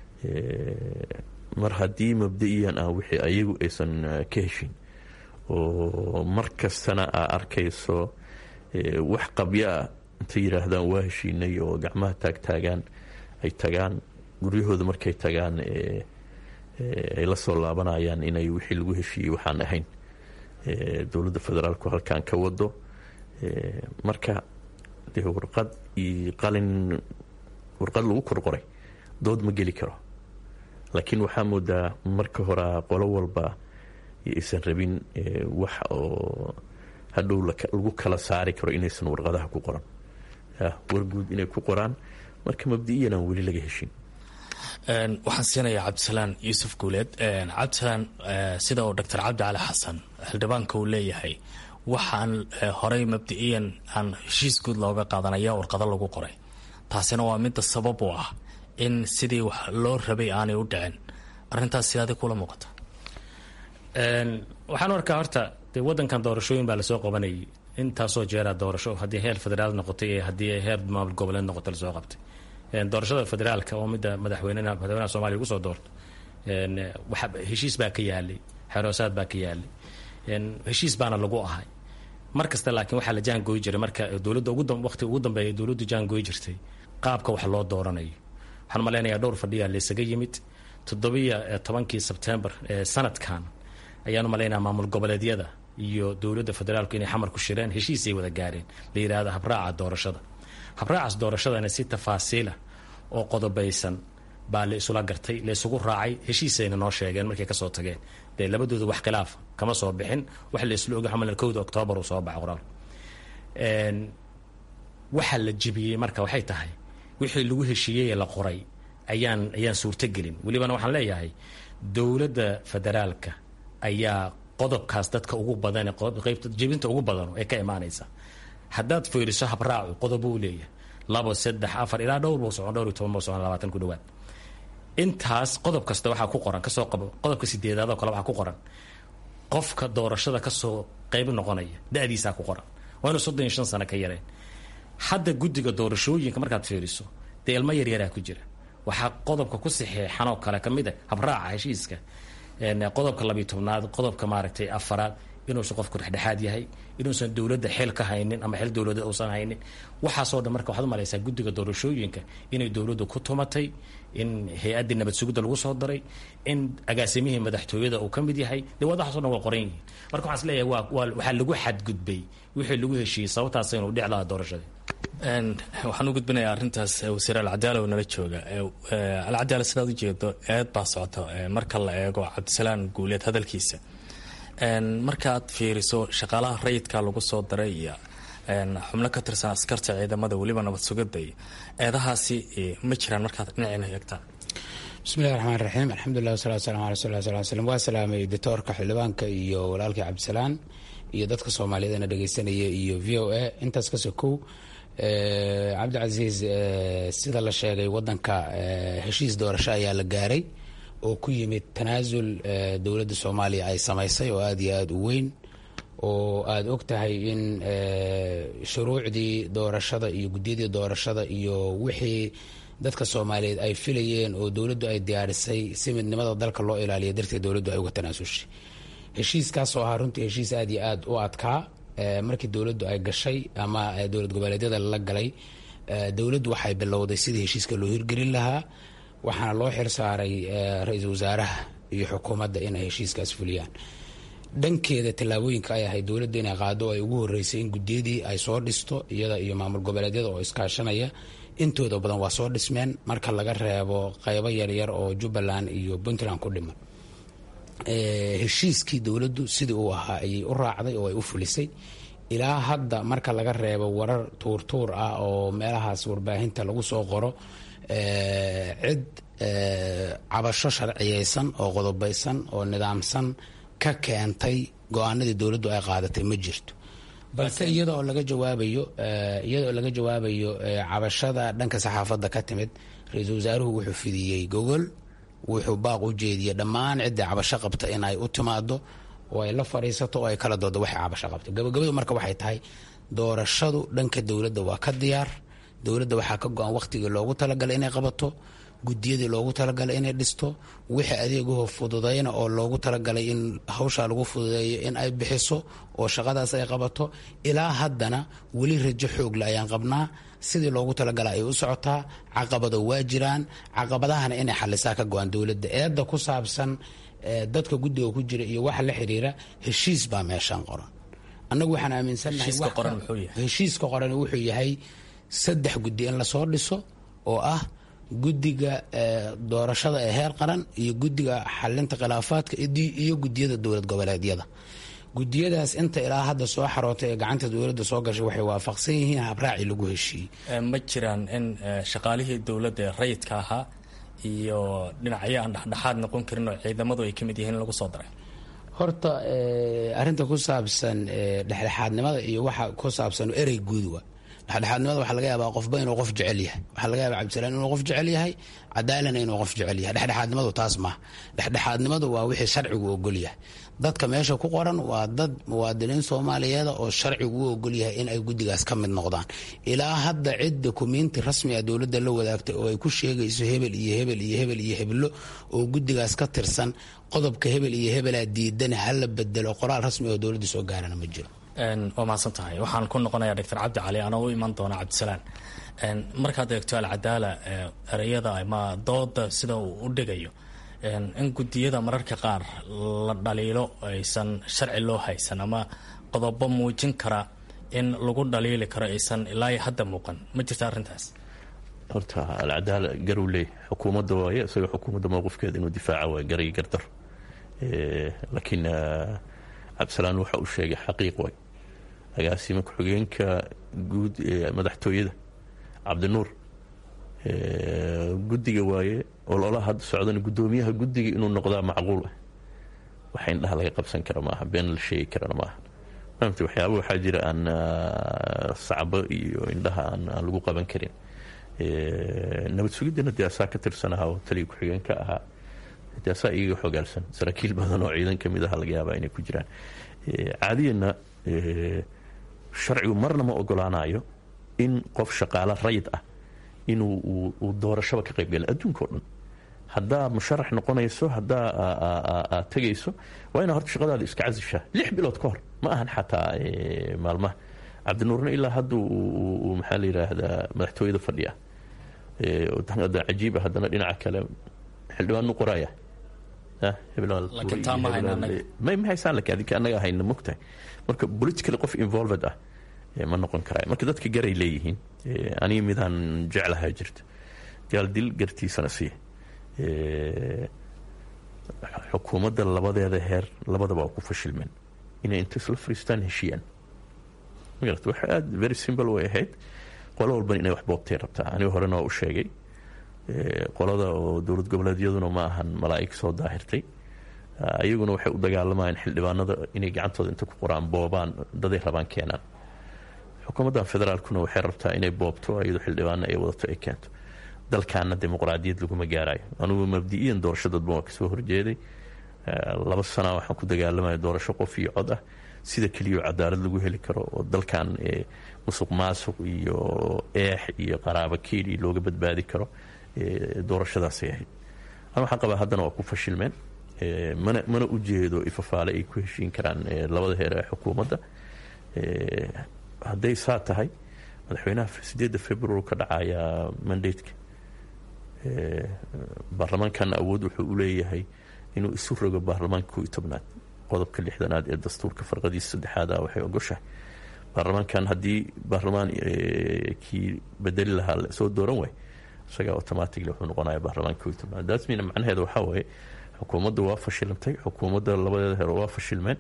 mar haddii mabda-iyan ah wixii ayagu aysan ka heshin oo mar kastana aa arkayso wax qabyo ah intay yidhaahdaan waa heshiinay oo gacmaha taagtaagaan ay tagaan guryahooda markay tagaan ay la soo laabanayaan inay wixii lagu heshiiyey waxaan ahayn dowladda federaalku halkan ka wado marka dee warqad iyo qalin warqad lagu korqoray dood ma geli karo laakiin waxaa moodaa marka horea qolo walba aysan rabin wax oo hadhow lagu kala saari karo inaysan warqadaha ku qoran warguud inay ku qoraan marka mabdi-iyan aan weli laga heshin waxaan siinayaa cabdisalaan yuusuf guuleed cabdisalaan sida uu doctor cabdi cali xasan xildhibaanka uu leeyahay waxaan horey mabdi-iyan aan heshiis guud looga qaadanaya warqado lagu qoray taasina waa midda sabab u ah in sidii wax loo rabay aanay u dhicin arrintaas sidaadi kula muuqata waxaan arkaa horta dee wadankan doorashooyin baa lasoo qabanayay intaasoo jeeraa doorasho haddii heer federaal noqotay iyo haddii heer maamul goboleed noqota lasoo qabtay doorashada federaalka oo midda madaxweynena madaxweynaha soomaliya ugu soo doorto heshiis baa ka yaalay xeroosaad baa ka yaalay heshiis baana lagu ahay mar kasta laakiin waxaa la jaangooyi jiray marka dowladda waqti ugu dambeeya dowladdu jaangooyi jirtay qaabka wax loo dooranayo waxaan malaynayaa dhowr fadhiyaa laysaga yimid toddobiyo tobankii sebtembar ee sanadkan ayaanu malaynaya maamul goboleedyada iyo dowladda federaalku inay xamar ku shireen heshiisay wada gaareen la yidhaahdo habraaca doorashada habraacaas doorashadana si tafaasiila oo qodobaysan baa la isula gartay la isugu raacay heshiisayna noo sheegeen markay kasoo tageen dee labadooda wax khilaaf kama soo bixin wax la isla oga xamal kowda oktoobar uu soo baxa qoraal waxa la jibiyey marka waxay tahay wixii lagu heshiiyey la qoray ayaan ayaan suurtogelin welibana waxaan leeyahay dowladda federaalka ayaa qodobkaas dadka ugu badan qeybta jebinta ugu badan ee ka imaanaysa haddaad fiiriso habraacu qodob uu leeyahay labo saddex afar ilaa dhowr buu socon dhowr iyo toban buu socon labaatan ku dhawaad intaas qodob kasta waxaa ku qoran kasoo qabo qodobka sideedaad oo kale waxaa ku qoran qofka doorashada kasoo qeyb noqonaya da-diisaa ku qoran waa inuu soddon iyo shan sano ka yareen hadda guddiga doorashooyinka markaad fiiriso dee ilmo yaryaraa ku jira waxaa qodobka ku saxeexanoo kale ka mid a habraaca heshiiska qodobka labiyo tobnaad qodobka maaragtay afaraad inuusan qofku dhexdhexaad yahay inuusan dowladda xeel ka haynin ama xeel dowladeed uusan haynin waxaasoo dhan marka waxaad umalaysaa guddiga doorashooyinka inay dowladdu ku tumatay in hay-addii nabad sugidda lagu soo daray in agaasimihii madaxtooyada uu ka mid yahay dee wadaxaso dhan waa qoran yihiin marka waxaan is leeyahay waa waa waxaa lagu xadgudbay wixii lagu heshiiyey sababtaas inuu dhic lahaa doorashadii waxaan u gudbinayaa arrintaas wasiir alcadaala oo nala jooga alcadaala sidaad u jeedo eed baa socota marka la eego cabdisalaan guuleed hadalkiisa markaad fiiriso shaqaalaha rayidka lagu soo daray iyo xubno ka tirsan askarta ciidamada weliba nabad sugada iyo eedahaasi ma jiraan markaad dhinacina eegtaan bismillahi raxmaan raxiim alxamdulilah wasalatu waslamu ala rasul sal slm waa salaamay doctoorka xildhibaanka iyo walaalkii cabdisalaan iyo dadka soomaaliyeedna dhegeysanaya iyo v o a intaas ka sokow cabdicasiis sida la sheegay wadanka heshiis doorasho ayaa la gaaray oo ku yimid tanaasul dowladda soomaaliya ay samaysay oo aada iyo aada u weyn oo aada og tahay in shuruucdii doorashada iyo guddiyadii doorashada iyo wixii dadka soomaaliyeed ay filayeen oo dowladdu ay diyaarisay si midnimada dalka loo ilaaliya darteed dowladdu ay uga tanaasushay heshiiskaasoo ahaa runtii heshiis aada iyo aada u adkaa markii dowladdu ay gashay ama dowlad goboleedyada la galay dowladdu waxay bilowday sidii heshiiska loo hirgelin lahaa waxaana loo xil saaray ra-iisul wasaaraha iyo xukuumadda inay heshiiskaas fuliyaan dhankeeda tallaabooyinka ay ahayd dowladda inay qaado ay ugu horeysay in guddiyadii ay soo dhisto iyada iyo maamul goboleedyada oo iskaashanaya intooda badan waa soo dhismeen marka laga reebo qeybo yaryar oo jubbaland iyo puntland ku dhiman heshiiskii dowladdu sidii uu ahaa ayay u raacday oo ay u fulisay ilaa hadda marka laga reebo warar tuurtuur ah oo meelahaas warbaahinta lagu soo qoro cid cabasho sharciyeysan oo qodobaysan oo nidaamsan ka keentay go-aanadii dowladdu ay qaadatay ma jirto balse iyada oo laga jawaabayo iyada oo laga jawaabayo cabashada dhanka saxaafadda ka timid ra-iisul wasaaruhu wuxuu fidiyey gogol wuxuu baaq u jeediyey dhammaan ciddii cabasho qabta in ay u timaado oo ay la fadhiisato oo ay kala doodo waxay cabasho qabto gabagabadu marka waxay tahay doorashadu dhanka dowladda waa ka diyaar dowladda waxaa ka go-an wakhtigii loogu talagalay inay qabato gudiyadii loogu talagalay inay dhisto wixii adeeguhu fududayna oo loogu talagalay in hawshaa lagu fududeeyo in ay bixiso oo shaqadaas ay qabato ilaa haddana weli rajo xoogle ayaan qabnaa sidii loogu talagala ay u socotaa caqabado waa jiraan caqabadahana inay xalisaa ka go-an dowladda eedda ku saabsan dadka guddiga ku jira iyo waxa la xiriira heshiis baa meeshaan qoran annagu waxaan aaminsannahay heshiiska qoran wuxuu yahay saddex guddi in lasoo dhiso oo ah guddiga doorashada ee heer qaran iyo guddiga xalinta khilaafaadka iyo gudiyada dowlad goboleedyada gudiyadaas inta ilaa hadda soo xarootay ee gacanta dowladda soo gashay waxay waafaqsan yihiin habraaci lagu heshiiyey ma jiraan in shaqaalihii dowladda ee rayidka ahaa iyo dhinacyo aan dhexdhexaad noqon karin oo ciidamadu ay ka mid yihiin in lagu soo daray horta arinta ku saabsan dhexdhexaadnimada iyo waxa ku saabsan erey guud wa dhexdhexaadnimada waxaa laga yaabaa qofba inuu qof jecel yahay waxaa laga yaabaa cabdisalaan inuu qof jecel yahay cadaalana inuu qof jecel yahay dhexdhexaadnimadu taas maaha dhexdhexaadnimadu waa wixii sharcigu ogol yahay dadka meesha ku qoran waa dad muwaadiniin soomaaliyeeda oo sharcigu u ogol yahay in ay guddigaas ka mid noqdaan ilaa hadda cid dokumiinti rasmi ah dowladda la wadaagtay oo ay ku sheegayso hebel iyo hebel iyo hebel iyo heblo oo guddigaas ka tirsan qodobka hebel iyo hebelaa diidan hala bedelo qoraal rasmi oo dowladda soo gaarana ma jiro waa mahadsan tahay waxaan ku noqonayaa doctor cabdi cali anoo u iman doona cabdisalaan markaad eegto alcadaala ereyada ama dooda sida uu u dhigayo in gudiyada mararka qaar la dhaliilo aysan sharci loo haysan ama qodobo muujin kara in lagu dhaliili karo aysan ilaa hadda muuqan ma jirta arrintaas horta alcadaala garuu leey xukuumadda waaye isaga xukuumadda mowqifkeeda inuu difaaca waay garay gardar laakiin cabdisalaan waxa uu sheegay xaqiiq waay agaasima ku-xigeenka guud ee madaxtooyada cabdinuur guddiga waaye ololaha hadda socdana guddoomiyaha guddiga inuu noqdaa macquul ah waxa indhaha laga qabsan kara maaha been la sheegi karana maaha maamta waxyaaba waxaa jira aan sacbo iyo indhaha aan lagu qaban karin nabad sugiddana dee asaa ka tirsanaha oo taliya ku-xigeenka ahaa dee asaa iyaga xogaalsan saraakiil badan oo ciidan ka mid aha laga yaabaa inay ku jiraan caadiyana sharcigu marna ma ogolaanayo in qof shaqaalo rayid ah inuu uu doorashaba ka qaybgala adduunka o dhan haddaa musharax noqonayso haddaa aad tegayso waa inaa horta shaqadaada iska casishaa lix bilood ka hor ma ahan xataa maalmaha cabdinuurna ilaa hadda uu maxaa la yidhaahdaa madaxtooyada fadhiya cajiiba haddana dhinaca kale xildhibaanu qoraya ma haysaan laakiin adinka annaga hayna mogtahay marka politically qof involved ah ma noqon karaayo marka dadka garay leeyihiin aniga midaan jeclahaa jirta gaal dil gartiisana sii xukuumadda labadeeda heer labadaba waa ku fashilmeen inay inta isla fariistaan heshiiyaan magarata waxa aada very simple way ahayd qolo walban inay wax boobtay rabtaa aniga horena waa u sheegay qolada oo dowlad goboleedyaduna ma ahan malaa'ig soo daahirtay iyaguna waxay u dagaalamayaan xildhibaanada inay gacantooda inta ku qoraan boobaan daday rabaan keenaan xukuumaddan federaalkuna waxay rabtaa inay boobto iyadoo xildhibaano ay wadato ay keento dalkaana dimuqraadiyad laguma gaarayo anugu mabdi-iyan doorasho dadban waa kasoo horjeeday laba sana waxaan ku dagaalamaya doorasho qof iyo cod ah sida keliya oo cadaalad lagu heli karo oo dalkan musuq maasuq iyo eex iyo qaraabo keeli looga badbaadi karo doorashadaasay ahayd an waxaan qabaa haddana waa ku fashilmeen mana mana u jeedo ifafaale ay ku heshiin karaan labada heer ee xukuumadda hadday saa tahay madaxweynaha sideedda februar ka dhacaya mandateka baarlamaankana awood wuxuu u leeyahay inuu isu rogo baarlamaanka koo iyo tobnaad qodobka lixdanaad ee dastuurka farqadiisa saddexaada waxay ogoshahay baarlamaankan haddii baarlamaan kii bedeli lahaa soo dooran waay isagaa automatically wuxuu noqonaya baarlamaanka koo iyo tobnaad dasmina macnaheeda waxaa waaye xukuumadda waa fashilantay xukuumadda labadeeda heer waa fashilmeen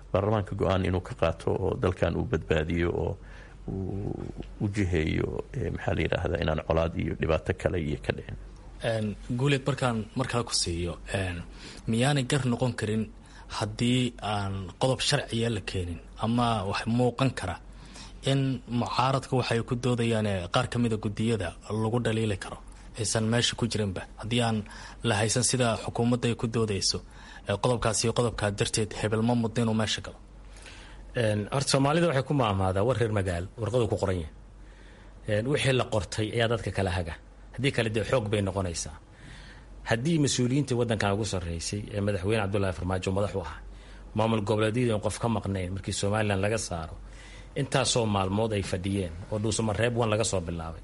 baarlamaanka go-aan inuu ka qaato oo dalkan uu badbaadiyo oo uu u jiheeyo maxaa la yidhaahdaa inaan colaad iyo dhibaato kale iyo ka dhicin guuleed markaan markale ku siiyo miyaanay gar noqon karin haddii aan qodob sharciya la keenin ama wax muuqan kara in mucaaradka waxay ku doodayaan qaar ka mida gudiyada lagu dhaliili karo aysan meesha ku jirinba haddii aan la haysan sida xukuumadda ay ku doodayso qodobkaas iyo qodobkaa darteed hebel ma muddo inuu meesha galo horta soomaalida waxay ku maamaadaa war reer magaal warqadu ku qoran yahay wixii la qortay ayaa dadka kala haga haddii kale dee xoog bay noqonaysaa haddii mas-uuliyiinta waddankan ugu sarreysay ee madaxweyne cabdullaahi farmaajo madax u ahaa maamul goboleedyada in qof ka maqnayn markii somalilan laga saaro intaasoo maalmood ay fadhiyeen oo dhuusama reeb wan laga soo bilaabay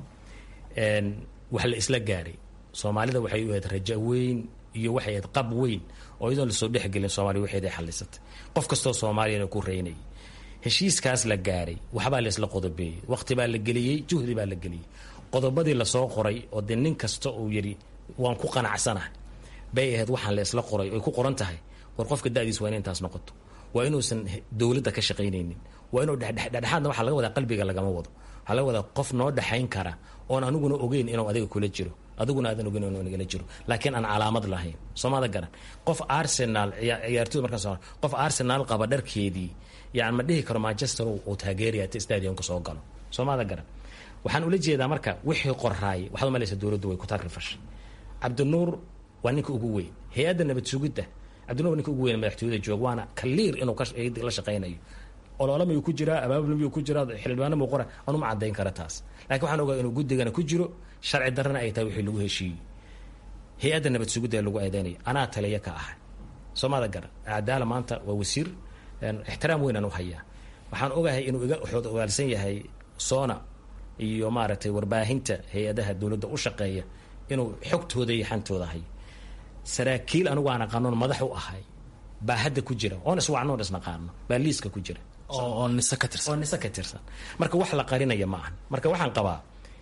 wax la isla gaaray soomaalida waxay u ahayd raja weyn iyo waxay ahayd qab weyn oo iyadoon lasoo dhexgelin soomaliya waxeeday xallisatay qof kastoo soomaaliyana ku reynayay heshiiskaas la gaaray waxbaa la isla qodobeeyey waqti baa la geliyey juhdi baa la geliyey qodobadii lasoo qoray oo dee nin kasta uu yidhi waan ku qanacsanahay bay ahayd waxaan la isla qoray oy ku qoran tahay war qofka da'diis waa ina intaas noqoto waa inuusan dowladda ka shaqaynaynin waa inuu dhexdhexaadna waxaa laga wadaa qalbiga lagama wado waxaa laga wadaa qof noo dhexayn kara oon aniguna ogeyn inuu adiga kula jiro adiguna aadan ogeyn inuu nagala jiro laakiin aan calaamad lahayn soomada garan qof arsenal ciyaartooy markaas qof arsenal qaba dharkeedii yani ma dhihi karo manchester uu taageeraya ta stadiumka soo galo soomada garan waxaan ula jeedaa marka wixii qoraay waxaad umalaysa dowladdu way ku takrifashay cabdinuur waa ninka ugu weyn hay-adda nabad sugidda cabdinuur waa ninka ugu weyn madaxtooyada joog waana kaliir inuu la shaqaynayo olole mayuu ku jiraa abaabul miyuu ku jiraa xildhibaano muu qora anuma caddayn kara taas laakiin waxaan ogaa inuu guddigana ku jiro sharci darrana ay tahay wixii lagu heshiiyey hay-adda nabad sugidda ee lagu eedeynayo anaa taliya ka ahay soomada garan cadaala maanta waa wasiir ixtiraam weynaan u hayaa waxaan ogahay inuu iga xood ogaalsan yahay soona iyo maaragtay warbaahinta hay-adaha dowladda u shaqeeya inuu xogtooda iyo xantooda hayo saraakiil anigu aan aqaanoon madax u ahay baa hadda ku jira oon iswacnoon isnaqaano baa liiska ku jira oo nise ka tirsan oo nise ka tirsan marka wax la qarinaya ma ahan marka waxaan qabaa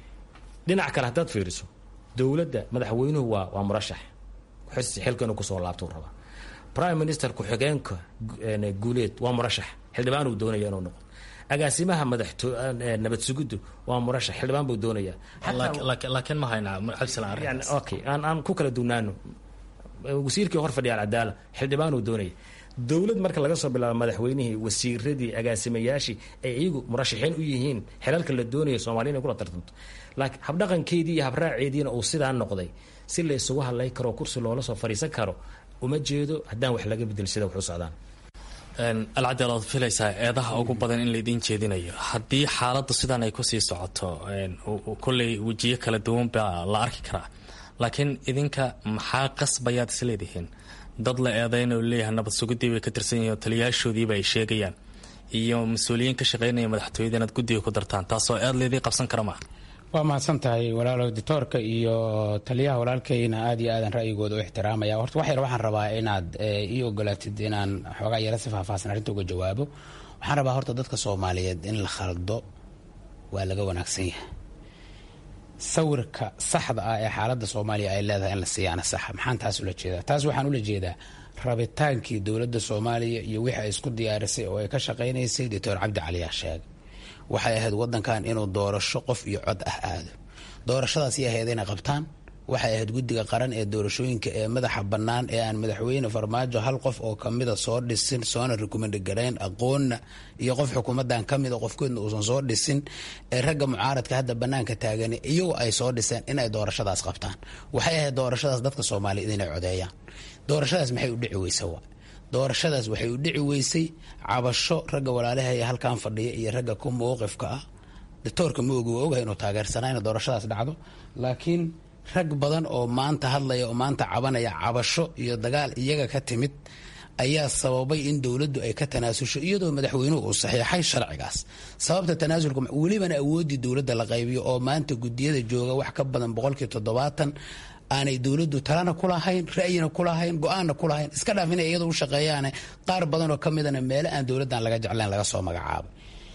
dhinac kale haddaad fiiriso dowladda madaxweynuhu waa waa murashax xilka inuu kusoo laabtuu rabaa prime minister ku-xigeenka guuleed waa murashax xildhibaan uu doonaya inuu noqdo agaasimaha madaxto nabad sugiddu waa murashax xildhibaan buu doonaya laakiin ma hayna okay aan aan ku kala duwnaano wasiirkii hor fadhiya alcadaala xildhibaan uu doonaya dowlad marka laga soo bilaabo madaxweynihii wasiiradii agaasimayaashii ay iyagu murashaxiin u yihiin xilalka la doonaya soomaliya inay kula tartanto laakiin habdhaqankeedii iyo habraaceediina uu sidaa noqday si la isugu hadlay karo kursi loola soo fariisan karo uma jeedo haddaan wax laga bedel sida wax u socdaan alcadeel oad filaysaa eedaha ugu badan in laidiin jeedinayo haddii xaaladdu sidan ay kusii socoto kolley wejiyo kala duwan baa la arki karaa laakiin idinka maxaa qasbayaad isleedihiin dad la eedeyna leeyahay nabad sugidii bay ka tirsan yihiin oo taliyaashoodiiba ay sheegayaan iyo mas-uuliyiin ka shaqeynaya madaxtooyada inaad guddiga ku dartaan taasoo eed laydii qabsan kara maaha waa mahadsan tahay walaalo dictoorka iyo taliyaha walaalkayna aad iyo aadan ra'yigooda u ixtiraamaya horta wax yar waxaan rabaa inaad ii ogolaatid inaan xoogaa yara si faahfaahsan arrinta uga jawaabo waxaan rabaa horta dadka soomaaliyeed in la khaldo waa laga wanaagsan yahay sawirka saxda ah ee xaaladda soomaaliya ay leedahay in la siiyaana saxa maxaan taas ula jeedaa taas waxaan ula jeedaa rabitaankii dowladda soomaaliya iyo wixii ay isku diyaarisay oo ay ka shaqaynaysay doctor cabdi caliyaa sheegay waxay ahayd wadankan inuu doorasho qof iyo cod ah aado doorashadaas iyo ahayd inay qabtaan waxay ahayd guddiga qaran ee doorashooyinka ee madaxa bannaan ee aan madaxweyne farmaajo hal qof oo kamida soo dhisin soona rekomend garayn aqoonna iyo qof xukuumadan kamida qofkoodna uusan soo dhisin ee ragga mucaaradka hadda banaanka taagan iyagoo ay soo dhiseen inay doorashadaas qabtaan waxay ahayd doorashadaas dadka soomaaliyeed inay codeeyaan doorashadaas maxay u dhici weysa wa doorashadaas waxay u dhici weysay cabasho ragga walaalahaya halkan fadhiya iyo ragga ku mowqifka ah doctoorka ma ogi waa ogahay inuu taageersanaa ina doorashadaas dhacdo laakiin rag badan oo maanta hadlaya oo maanta cabanaya cabasho iyo dagaal iyaga ka timid ayaa sababay in dowladdu ay ka tanaasusho iyadoo madaxweynuhu uu saxiixay sharcigaas sababta tanaasulka welibana awooddii dowladda la qaybiyo oo maanta gudiyada jooga wax ka badan boqolkii toddobaatan aanay dowladdu talana ku lahayn ra'yina ku lahayn go-aanna ku lahayn iska dhaaf inay iyadoo u shaqeeyaane qaar badan oo ka midana meelo aan dowladdan laga jeclayn laga soo magacaabay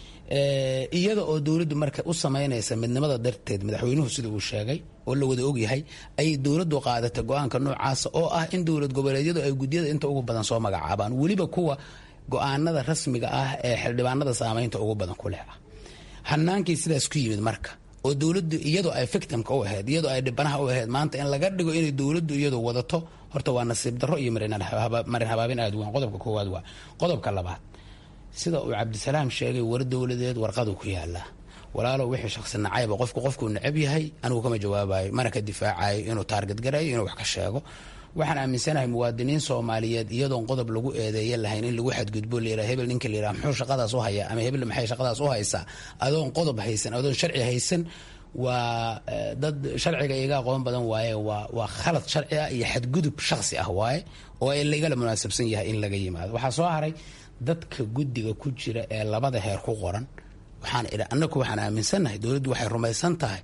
iyada oo dowladdu marka u samaynaysa midnimada darteed madaxweynuhu sida uu sheegay oo la wada ogyahay ayay dowladdu qaadatay go-aanka noocaasa oo ah in dowlad goboleedyadu ay gudyada inta ugu badan soo magacaabaan weliba kuwa go-aanada rasmiga ah ee xildhibaanada saameynta ugu badan ku leh ah hanaankii sidaas ku yimid marka oo dowladdu iyadoo ay victimka u ahayd iyadoo ay dhibanaha u ahayd maanta in laga dhigo inay dowladdu iyadu wadato horta waa nasiib darro iyo marin habaabin aad weyn qodobka koowaad waa qodobka labaad sida uu cabdisalaam sheegay war dowladeed warqadu ku yaalaa walaalow wixii shaksi nacayba qofku qofkuu necab yahay anigu kama jawaabayo mana ka difaacayo inuu taarget garayo inuu wax ka sheego waxaan aaminsanahay muwaadiniin soomaaliyeed iyadoon qodob lagu eedeeya lahayn in lagu xadgudbo layira hebel ninka layira muxuu shaqadaas u haya ama hebel maxay shaqadaas u haysaa adoon qodob haysan adoon sharci haysan waa dad sharciga iga aqoon badan waaye waa waa khalad sharci ah iyo xadgudub shaksi ah waaye oo lagala munaasabsan yahay in laga yimaado waxaa soo haray dadka guddiga ku jira ee labada heer ku qoran waxaan idhi annagu waxaan aaminsannahay dowladdu waxay rumaysan tahay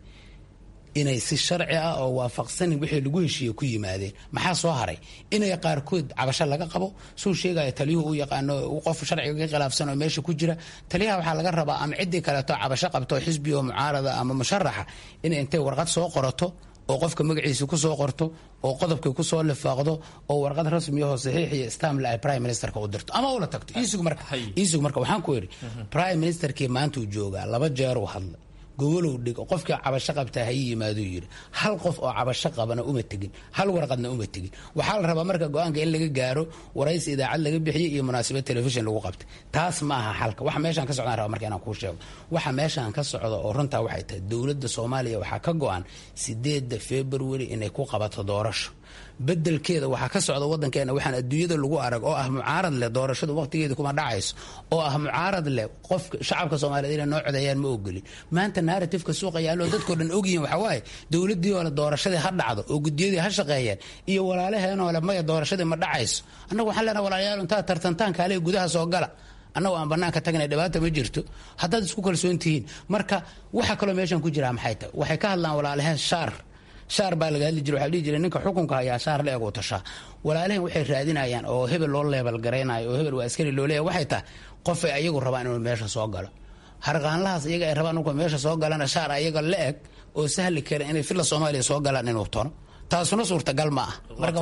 inay si sharci ah oo waafaqsanin wixii lagu heshiiye ku yimaadeen maxaa soo haray inay qaarkood cabasho laga qabo suu sheegaya taliyuhu u yaqaano qof sharciga ka khilaafsan oo meesha ku jira taliyaha waxaa laga rabaa ama ciddii kaleeto cabasho qabto xisbi oo mucaarada ama musharaxa inay intay warqad soo qorato oo qofka magaciisa ku soo qorto oo qodobkii kusoo lifaaqdo oo warqad rasmiyaho saxiix iyo stamle ay prime ministerka u dirto ama ula tagto iisug marka iisug marka waxaan ku idhi prime ministerkii maanta uu joogaa laba jeer uu hadlay gogolow dhig qofkii cabasho qabtaa ha ii yimaaduu yidhi hal qof oo cabasho qabana uma tegin hal warqadna uma tegin waxaa la rabaa marka go-aanka in laga gaaro waraysi idaacad laga bixiyey iyo munaasabad telefishin lagu qabtay taas ma aha xalka waxa meeshaan ka socdaan raba marka inaan kuu sheego waxa meeshaan ka socda oo runtaa waxay tahay dowladda soomaaliya waxaa ka go-an sideedda february inay ku qabato doorasho bedelkeeda waxaa ka socda wadankeena waxaan adduunyada lagu arag oo ah mucaarad leh doorashadu waqtigeeda kuma dhacayso oo ah mucaarad leh qofka shacabka soomaaliyeed inay noo codeeyaan ma ogolin maanta narratifeka suuqa yaallo dadkoo dhan ogyihiin waxaa waaye dowladdii oo le doorashadii ha dhacdo oo gudiyadii ha shaqeeyeen iyo walaalaheenoo le maya doorashadii ma dhacayso annagu waxaan leenaha walaalayaal intaa tartantaan kaaliga gudaha soo gala annagu aan banaanka tagnay dhibaata ma jirto haddaad isku kalsoon tihiin marka waxa kaloo meeshan ku jiraa maxay tahay waxay ka hadlaan walaalaheen shaar shaar baa laga hadli jira waxaa dhihi jiray ninka xukunka hayaa shaar la eg u tashaa walaalaheen waxay raadinayaan oo hebel loo leebal garaynayo oo hebel waa askari loo leeyahay waxay tahay qofay ayagu rabaan inuu meesha soo galo harqaanlahaas iyaga ay rabaan inuu meesha soo galana shaar ayaga la eg oo sahli kara inay filla soomaaliya soo galaan inuu tono taasuna suurtagal ma ah marka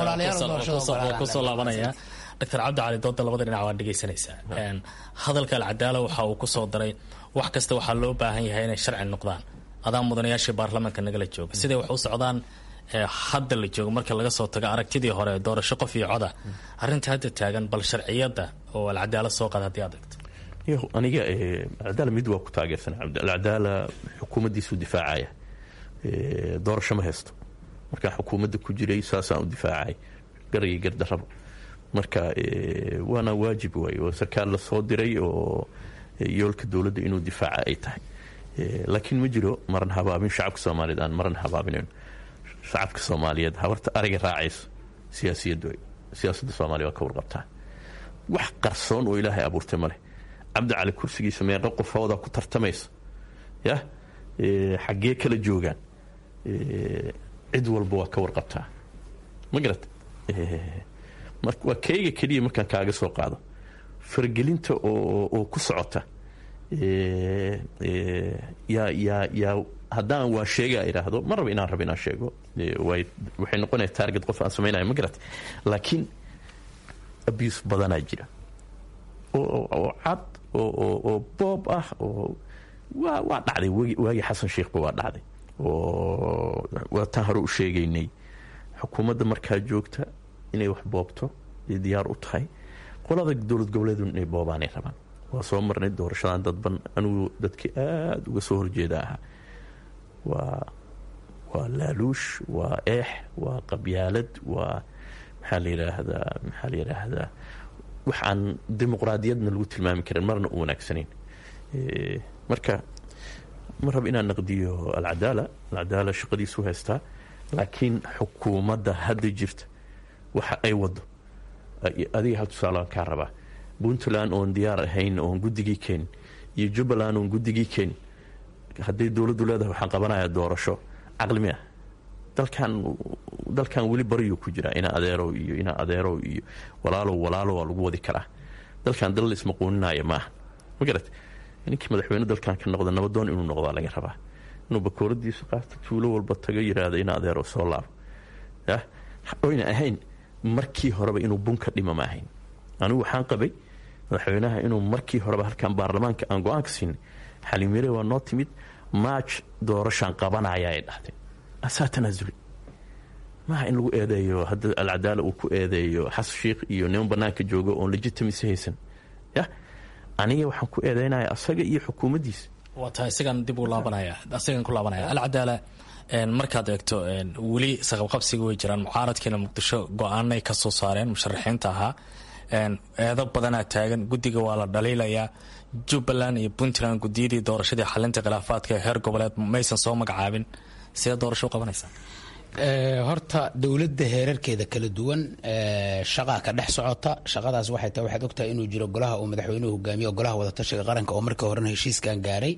kusoo laabanaya doctor cabdi cali dooda labada dhinac waad dhegaysanaysaa hadalka alcadaala waxa uu kusoo daray wax kasta waxaa loo baahan yahay inay sharci noqdaan adaa mudanayaashii baarlamaanka nagala jooga siday wax u socdaan hadda la joogo marka laga soo tago aragtidii hore doorasho qof iyo coda arrinta hadda taagan bal sharciyadda oo alcadaala soo qaada haddii aad egto aniga alcadaala mid waa ku taageersan alcadaala xukuumaddiisuu difaacaya doorasho ma haysto markaa xukuumadda ku jiray saasaan u difaacay garagii gardarraba marka waana waajib waay oo sarkaal la soo diray oo yoolka dowladda inuu difaaca ay tahay laakiin ma jiro maran habaabin shacabka soomaaliyeed aan maran habaabinayn shacabka soomaaliyeed habarta ariga raacayso siyaasiyaddu siyaasadda soomaaliya waa ka warqabtaa wax qarsoon oo ilaahay abuurtay ma leh cabdi cali kursigiisa meeqa qofoodaa ku tartamaysa yah xaggee kala joogaan cid walba waa ka warqabtaa ma garat waa kayga keliya markaan kaaga soo qaado faragelinta oo ku socota yaa yaa yaa haddaan waa sheega idhaahdo ma raba inaan rabo inaan sheego waxay noqonaya target qof aan samaynaya ma garat laakiin abuse badanaa jira oo cad oo boob ah oo waa waa dhacday waagii xasan sheekhba waa dhacday oo waa taan hore u sheegaynay xukuumadda markaa joogta inay wax boobto ay diyaar u tahay qolada dowlad goboleedu inay boobaanay rabaan waa soo marnay doorashadan dadban anigu dadkii aada uga soo horjeeda ahaa waa waa laaluush waa eex waa qabyaalad waa maxaa la yidhaahdaa maxaa la yidhaahdaa wax aan dimuqraadiyadna lagu tilmaami karin marna u wanaagsanayn marka ma raba inaan naqdiyo alcadaala alcadaala shaqadiisu haystaa laakiin xukuumadda hadda jirta waxa ay wado adiga hal tusaalaan kaa rabaa puntland oon diyaar ahayn oon guddigii keenin iyo jubbaland oon guddigii keenin hadday dowladdu leedahay waxaan qabanayaa doorasho caqli mi ah dalkan dalkan weli baryuu ku jiraa inaa adeerow iyo inaa adeerow iyo walaalow walaalo waa lagu wadi karaa dalkan dal la ismaquuninaayo maaha ma garat ninkii madaxweyne dalkan ka noqda nabadoon inuu noqdaa laga rabaa inuu bakooradiisa qaata tuulo walba tago yiraahdo ina adeerow soo laabo oyna ahayn markii horeba inuu bunka dhima ma ahayn anigu waxaan qabay madaxweynaha inuu markii horeba halkan baarlamaanka aan go-aanka siinay xaliimire waa noo timid maaj doorashaan qabanaya ay dhahday asaa tanaasuli maaha in lagu eedeeyo hadda alcadaala uu ku eedeeyo xasan sheikh iyo niman banaanka jooga oon legitimacy haysan ya aniga waxaan ku eedeynaya asaga iyo xukuumaddiisa waa tahay isagaan dib u laabanaya isagaan ku laabanaya alcadaala markaad eegto weli saqabqabsiga way jiraan mucaaradkiina muqdisho go-aanay ka soo saareen musharaxiinta ahaa eedo badanaa taagan guddiga waa la dhaliilayaa jubbaland iyo puntland gudiyadii doorashadii xalinta khilaafaadka ee heer goboleed maysan soo magacaabin sidee doorasho u qabanaysaa horta dowladda heerarkeeda kala duwan shaqaa ka dhex socota shaqadaas waxay tahay waxaad ogtahay inuu jiro golaha uu madaxweynuhu hogaamiyo golaha wadatashiga qaranka oo markii horena heshiiskan gaaray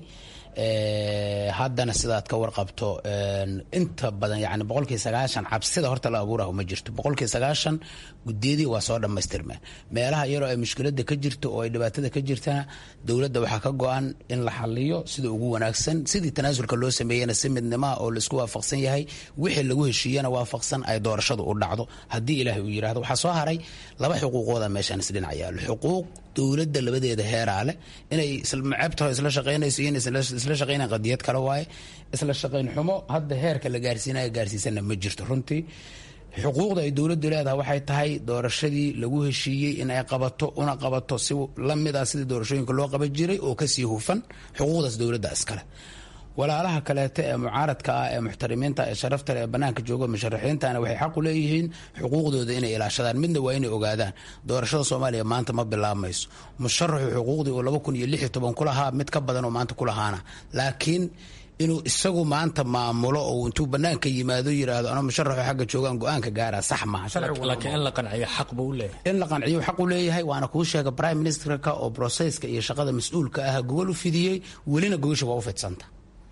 haddana sidaad ka warqabto inta badan yani boqolkii sagaashan cabsida horta la abuuraha ma jirto boqolkii sagaashan gudiyadii waa soo dhammaystirmeen meelaha iyadoo ay mushkilada ka jirto oo ay dhibaatada ka jirtana dowladda waxaa ka go-an in la xaliyo sida ugu wanaagsan sidii tanaasulka loo sameeyena si midnimaha oo laisku waafaqsan yahay wixii lagu heshiiyana waafaqsan ay doorashadu u dhacdo haddii ilaahay uu yirahdo waxaa soo haray laba xuquuqooda meeshaan isdhinac yaalo xuquuq dowladda labadeeda heeraa leh inay maceebtaho isla shaqaynayso iyo isla shaqaynayan qadiyad kale waaye isla shaqayn xumo hadda heerka la gaarsiinaya gaarsiisana ma jirto runtii xuquuqda ay dowladdu leedahay waxay tahay doorashadii lagu heshiiyey in ay qabato una qabato si lamid ah sidii doorashooyinka loo qaban jiray oo kasii hufan xuquuqdaas dowladda iskale walaalaha kaleeto ee mucaaradka ah ee muxtarimiinta ee sharaftale ee banaanka jooga musharaxiintana waxay xaq u leeyihiin xuquuqdooda inay ilaashadaan midna waa inay ogaadaan doorashada soomaaliya maanta ma bilaabmayso musharaxu xuquuqdii uu laba kun iyo lix iyo toban ku lahaa mid ka badan oo maanta ku lahaana laakiin inuu isagu maanta maamulo oo intuu banaanka yimaado yiraahdo anoo musharaxu xagga joogaan go-aanka gaara sax maaha laakiin in la qanciyo xaq buu u leeyahay in la qanciyo xaq u leeyahay waana kuu sheega prime ministerka oo broseska iyo shaqada mas-uulka ah gogol u fidiyey welina gogasha waa u fidsanta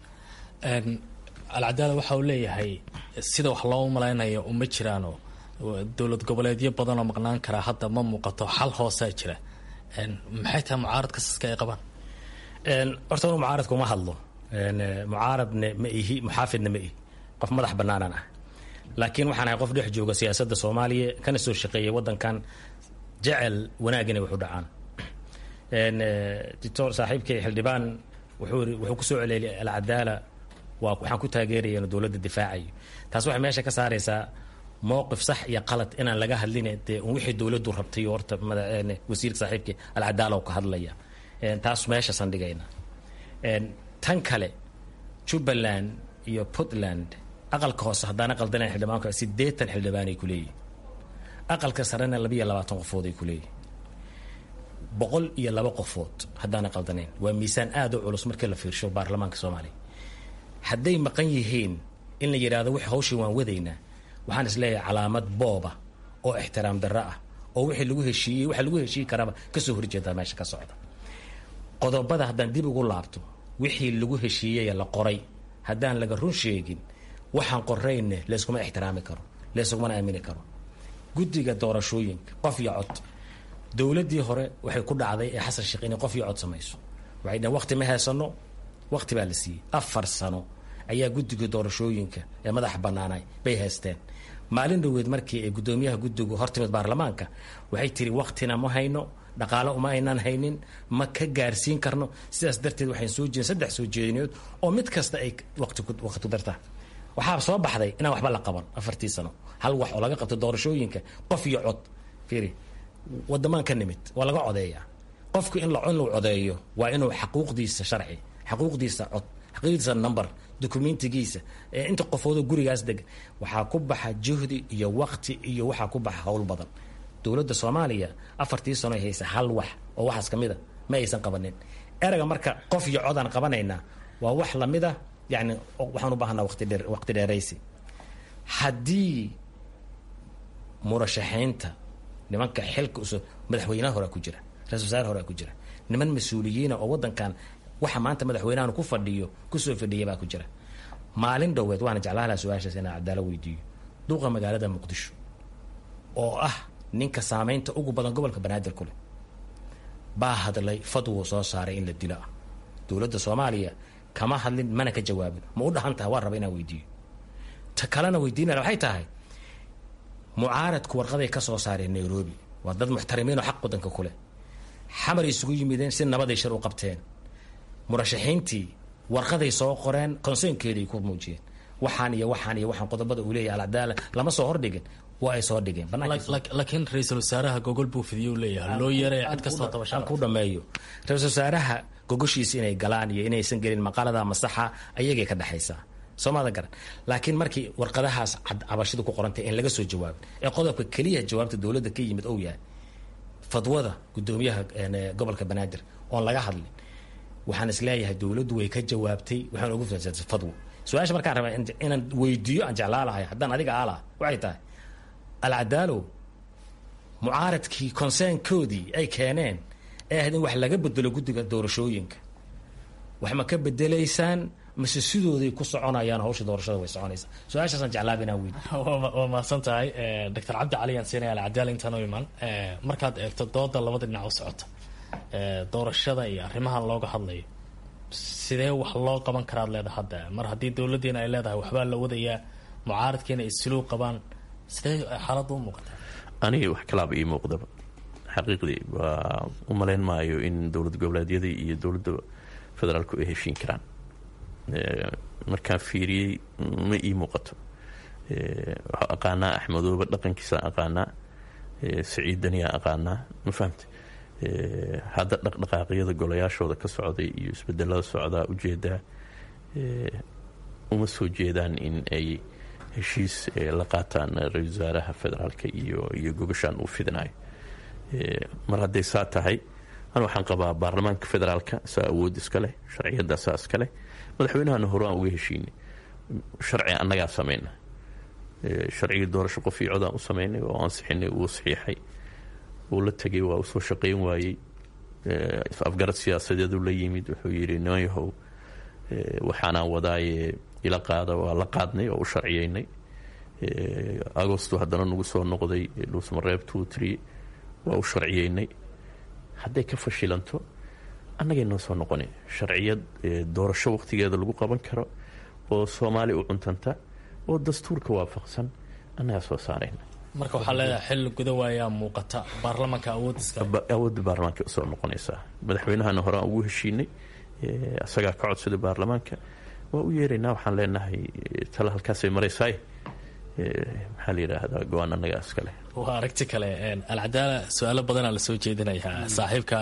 alcadaala waxa uu leeyahay sida wax loo malaynayo uma jiraano dowlad goboleedyo badanoo maqnaan karaa hadda ma muuqato xal hoosaa jira maxay tahay mucaarad kasaska ay qabaan horta anu mucaaradka uma hadlo mucaaradne ma ihi muxaafidna ma ihi qof madax banaanaan ah laakiin waxaan ahay qof dhex jooga siyaasadda soomaaliya kana soo shaqeeyay waddankan jecel wanaag inay wax u dhacaan dictor saaxiibkay xildhibaan wuxuu wuxuu kusoo celeliyay alcadaala waa waxaan ku taageeraya inuu dowladda difaacayo taas waxay meesha ka saaraysaa mowqif sax iyo qalad inaan laga hadlin dee wixii dowladdu rabtay horta wasiirka saaxiibkii alcadaala ka hadlaya taas meeshaasan dhigayna tan kale jubbaland iyo puntland aqalka hoose haddaana qaldanayn xildhibaanku sideetan xildhibaanay ku leeyihin aqalka sarena labiiyo labaatan qofood ay ku leeyihin boqol iyo laba qofood haddaana qaldanayn waa miisaan aada u culus markii la fiirsho baarlamaanka soomaaliya hadday maqan yihiin in la yidhaahdo wix hawshii waan wadaynaa waxaan is leeyahay calaamad booba oo ixtiraam darro ah oo wixii lagu heshiiyey waxa lagu heshiiyi karaaba kasoo horjeedaa meesha ka socda qodobada haddaan dib ugu laabto wixii lagu heshiiyey la qoray haddaan laga run sheegin waxaan qorayne layskuma ixtiraami karo layskumana aamini karo guddiga doorashooyinka qof iyo cod dowladdii hore waxay ku dhacday ee xasan sheekh inay qof iyo cod samayso waxay dhaheen waqti ma heesano waqti baa la siiyey afar sano ayaa guddiga doorashooyinka ee madaxa banaanay bay haysteen maalin dhoweed markii ay guddoomiyaha guddigu hortimid baarlamaanka waxay tiri waqtina ma hayno dhaqaalo uma aynaan haynin ma ka gaarsiin karno sidaas darteed waxayn soo jeedin saddex soo jeedinood oo mid kasta ay waqti ku dartaa waxaa soo baxday inaan waxba la qaban afartii sano hal wax oo laga qabto doorashooyinka qof iyo cod fiiri wadamaan ka nimid waa laga codeeyaa qofku in in lagu codeeyo waa inuu xaquuqdiisa sharci xaquuqdiisa cod xaquuqdiisa number dokumentigiisa inta qofoodoo gurigaas deg waxaa ku baxa juhdi iyo waqti iyo waxaa ku baxa howl badan dowladda soomaaliya afartii sano ay haysa hal wax oo waxaas ka mid a ma aysan qabanin erayga marka qof iyo codaan qabanaynaa waa wax lamid a yani waxaan u baahanaa waqti dheer waqti dheeraysi haddii murashaxiinta nimanka xilka usoo madaxweynaha horea ku jira ra-isul wasaare horea ku jira niman mas-uuliyiina oo waddankan waxa maanta madaxweynahan ku fadhiyo kusoo fadhiya baa ku jira maalin dhoweed waana jeclaalaha su-aashaas inaan cadaalo weydiiyo duuqa magaalada muqdisho oo ah ninka saamaynta ugu badan gobolka banaadir ku leh baa hadlay fadwuu soo saaray in la dilo ah dowladda soomaaliya kama hadlin mana ka jawaabin ma u dhahan tahay waa raba inaan weydiiyo ta kalena weydiinaya waxay tahay mucaaradku warqaday ka soo saareen nairobi waa dad muxtarimiin oo xaq wadanka ku leh xamar isugu yimideen si nabaday shir u qabteen murashaxiintii warqaday soo qoreen konseynkeeday ku muujiyeen waxaan iyo waxaan iyo waxaan qodobada uu leeyahay alcadaala lama soo hordhigin waa ay soo dhigeen laakiin ra-iisul wasaaraha gogol buu fidiyuu leeyahay loo yeeray cid kastoo tabashaan ku dhameeyo ra-isul wasaaraha gogoshiisa inay galaan iyo inaysan gelin maqaalada masaxa ayagay ka dhexaysaa soomada garan laakiin markii warqadahaas cabashida ku qorantay in laga soo jawaabin ee qodobka keliya jawaabta dowladda ka yimid ou yahay fadwada gudoomiyaha gobolka banaadir oon laga hadlin waxaan isleeyahay dowladdu way ka jawaabtay waxaan ugu fasansay fadwo su-aasha markaan rabaa inaan weydiiyo aan jeclaalahay haddaan adiga aalaha waxay tahay alcadaalow mucaaradkii konseynkoodii ay keeneen ee ahayd in wax laga bedelo guddiga doorashooyinka wax ma ka bedelaysaan mase sidooday ku soconayaan hawsha doorashada way soconaysaa su-aashaasaan jeclaaba inaan weydi waa mahadsan tahay doctor cabdi cali aan siinaya alcadaal intaan u imaan markaad eegto dooda labada dhinac u socota doorashada iyo arrimahan looga hadlayo sidee wax loo qaban karaad leedahay hadda mar haddii dowladdiina ay leedahay waxbaa la wadayaa mucaaradkiina ay siluu qabaan sidee xaaladda u muuqataa aniga wax kalaaba ii muuqdaba xaqiiqdii waa u malayn maayo in dowlad goboleedyadii iyo dowladda federaalku ay heshiin karaan markaan fiiriyey ma ii muuqato waxaa aqaanaa axmedooba dhaqankiisaan aqaanaa saciidaniyaa aqaanaa ma fahamte hadda dhaqdhaqaaqyada golayaashooda ka socday iyo isbedelada socdaa ujeedaa uma soo jeedaan in ay heshiis la qaataan ra-isul wasaaraha federaalka iyo iyo gobashaan uu fidinayo mar hadday saa tahay an waxaan qabaa baarlamaanka federaalka saa awood iska leh sharciyadda saa iska leh madaxweynahana hore aan uga heshiinay sharci annagaa samayna sharcigii doorasho qof iyo codaan u samaynay oo ansixinay uu saxiixay uu la tegay waa usoo shaqayn waayey afgarad siyaasadeedu la yimid wuxuu yidhi niman yahow waxaanaan wadaaye ila qaada waa la qaadnay oo u sharciyeynay agosto haddana nagu soo noqday dhuusmareeb two tree waa u sharciyeynay hadday ka fashilanto annagay noo soo noqoni sharciyad doorasho waqtigeeda lagu qaban karo oo soomaali u cuntanta oo dastuurka waafaqsan annagaa soo saarayna marka waxaa leedahay xil gudawaayaa muuqata baarlamaanka awoodda baarlamaanka usoo noqonaysaa madaxweynahana hore aan ugu heshiinay isagaa ka codsaday baarlamaanka waa u yeeraynaa waxaan leenahay tala halkaasay maraysaay maxaa la yidhaahdaa go-aan annagaa iskale waa aragti kale alcadaala su-aalo badanaa lasoo jeedinayaa saaxiibka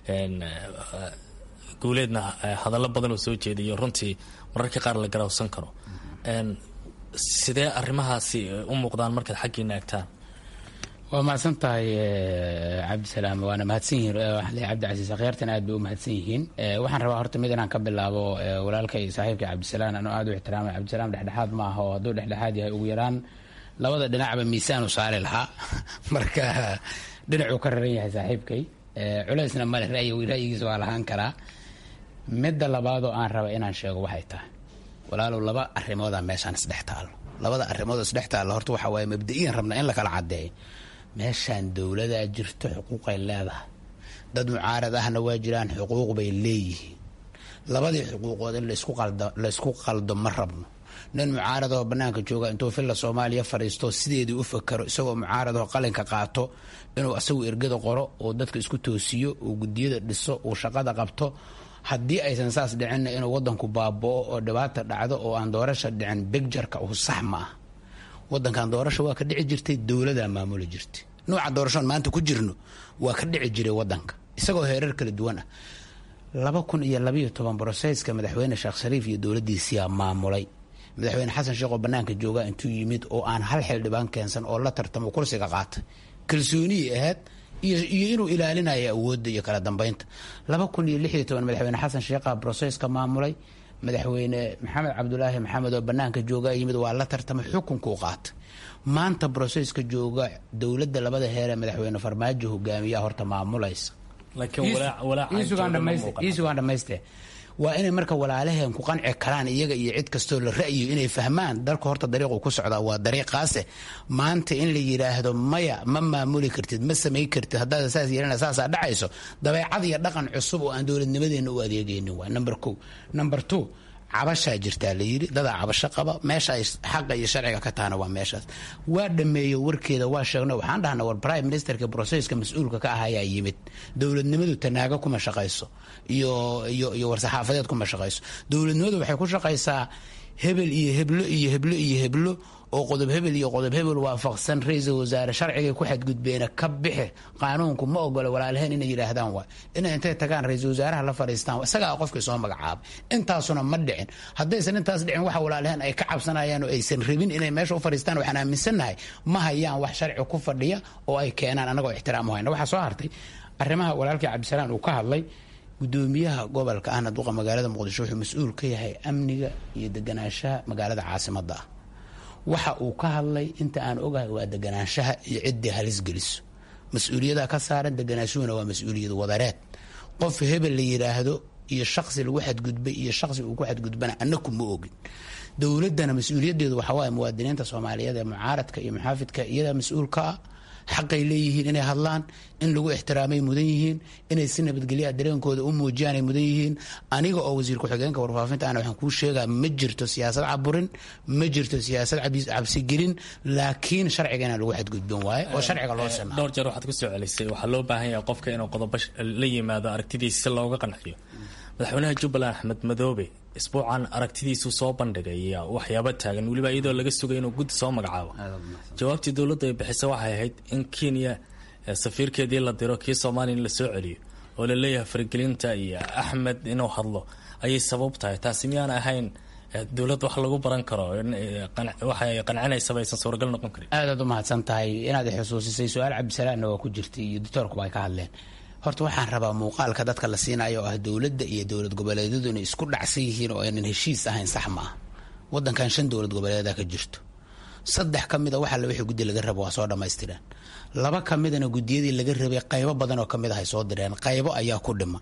guuleedna hadallo badan oo soo jeediyo runtii mararka qaar la garawsan karo sidee arrimahaasi u muuqdaan markaad xaggiina eegtaan waa mahadsan tahay cabdisalaam waana mahadsan yihiin cabdicasiis akhyaartan aad bay u mahadsan yihiin waxaan rabaa horta mid inaan ka bilaabo walaalkay saaxiibka cabdisalaam anoo aad u ixtiraamay cabdisalaam dhexdhexaad ma aha oo hadduu dhexdhexaad yahay ugu yaraan labada dhinacba miisaan u saari lahaa marka dhinacuu ka raran yahay saaxiibkay culeysna male ra'yigiisa waa lahaan karaa midda labaadoo aan raba inaan sheego waxay tahay walaalow laba arimoodaa meeshaan isdhex taalo labada arrimood isdhex taalla horta waxaa waaye mabda-iyan rabna in la kala caddeeyo meeshaan dowladaa jirto xuquuqay leedahay dad mucaarad ahna waa jiraan xuquuq bay leeyihiin labadii xuquuqood in laysku qaldo ma rabno nin mucaaradoo bannaanka jooga intuu filla soomaaliya fadhiisto sideedii u fakaro isagoo mucaaradoo qalinka qaato inuu asagu ergada qoro uu dadka isku toosiyo uu gudiyada dhiso uu shaqada qabto haddii aysan saas dhicinna inuu wadanku baaboo oo dhibaata dhacdo oo aan doorasha dhicin bigjarka uu sax ma ah wadankan doorasha waa ka dhici jirtay dowladaa maamuli jirtay nooca doorashoon maanta ku jirno waa ka dhici jiray wadanka isagoo heerar kala duwan ah laba kun iyo labayo toban broseyska madaxweyne sheekh shariif iyo dowladiisiyaa maamulay madaxweyne xasan sheekh oo banaanka jooga intuu yimid oo aan hal xildhibaan keensan oo la tartamo kursiga qaatay kalsooniyay ahayd iyo inuu ilaalinayo awoodda iyo kala dambeynta laba kun iyo lix iyo toban madaxweyne xasan sheekha broseska maamulay madaxweyne maxamed cabdulaahi maxamed oo banaanka jooga yimid waa la tartamay xukunkuu qaatay maanta broseska jooga dowladda labada heeree madaxweyne farmaajo hogaamiyaa horta maamulaysa iisugaan dhamayste waa inay marka walaalaheen ku qanci karaan iyaga iyo cid kastoo la ra'yo inay fahmaan dalka horta dariiqu ku socdaa waa dariiqaase maanta in la yidhaahdo maya ma maamuli kartid ma samay kartid haddaad saas yeelana saasaa dhacayso dabeecad iyo dhaqan cusub oo aan dowladnimadeena u adeegaynin waa number ko number two cabashaa jirtaa la yidhi dadaa cabasho qaba meesha ay xaqa iyo sharciga ka tahana waa meeshaas waa dhameeyo warkeeda waa sheegno waxaan dhahna war prime ministerka broseska mas-uulka ka ahayaa yimid dowladnimadu tanaago kuma shaqayso iyo iyo iyo war-saxaafadeed kuma shaqayso dowladnimadu waxay ku shaqaysaa hebel iyo heblo iyo heblo iyo heblo oo qodob hebel iyo qodob hebel waafaqsan ra-iisul wasaare sharcigay ku xadgudbeena ka bixi qaanuunku ma ogola walaalaheen inay yidhaahdaan waay inay intay tagaan ra-iisul wasaaraha la fadhiistaan isagaa qofkii soo magacaabay intaasuna ma dhicin haddaysan intaas dhicin waxa walaalaheen ay ka cabsanayaan oo aysan rabin inay meesha u fadhiistaan waxaan aaminsannahay ma hayaan wax sharci ku fadhiya oo ay keenaan annagoo ixtiraam u hayna waxaa soo hartay arrimaha walaalkii cabdisalaan uu ka hadlay gudoomiyaha gobolka ahna duqa magaalada muqdisho wuxuu mas-uul ka yahay amniga iyo deganaanshaha magaalada caasimada ah waxa uu ka hadlay inta aan ogahay waa deganaanshaha iyo ciddii halis geliso mas-uuliyada ka saaran deganaashuhuna waa mas-uuliyad wadareed qof hebel la yidhaahdo iyo shaqsi lagu xadgudbay iyo shaqsi uu ku xadgudbana annaku ma ogin dowladana mas-uuliyadeedu waxa waaye muwaadiniinta soomaaliyeed ee mucaaradka iyo muxaafidka iyadaa mas-uulka ah xaqay leeyihiin inay hadlaan in lagu ixtiraamay mudan yihiin inay si nabadgelyaa dareenkooda u muujiyaanay mudan yihiin aniga oo wasiir ku-xigeenka warfaafinta ana waxaan kuu sheegaa ma jirto siyaasad caburin ma jirto siyaasad cabsigelin laakiin sharciga inaan lagu xadgudbin waaye oo sharciga loo sina dhowr jeer waxaad ku soo celisay waxaa loo baahan yahay qofka inuu qodobo la yimaado aragtidiisa si looga qanciyo madaxweynaha jubbaland axmed madoobe isbuucan aragtidiisu soo bandhigay waxyaaba taagan weliba iyadoo laga sugay inuu guddi soo magacaabo jawaabtii dowladda ay bixisay waxay ahayd in kenya safiirkeedii la diro kii soomaaliya in la soo celiyo oo la leeyahay faragelinta iyo axmed inuu hadlo ayay sabab tahay taasi miyaan ahayn dowlad wax lagu baran karo waxay qancinaysaba aysan suuragal noqon karin aadaad u mahadsan tahay inaad xusuusisay su-aal cabdisalaanna waa ku jirtay iyo doctoorkuba ay ka hadleen horta waxaan rabaa muuqaalka dadka la siinayo oo ah dowladda iyo dowlad goboleedyadu inay isku dhacsan yihiin oo aynan heshiis ahayn sax ma ah wadankan shan dowlad goboleeda ka jirto saddex ka mida waxa wixii guddi laga rabo waa soo dhammaystireen laba ka midana guddiyadii laga rabay qaybo badan oo kamid ah ay soo direen qaybo ayaa ku dhiman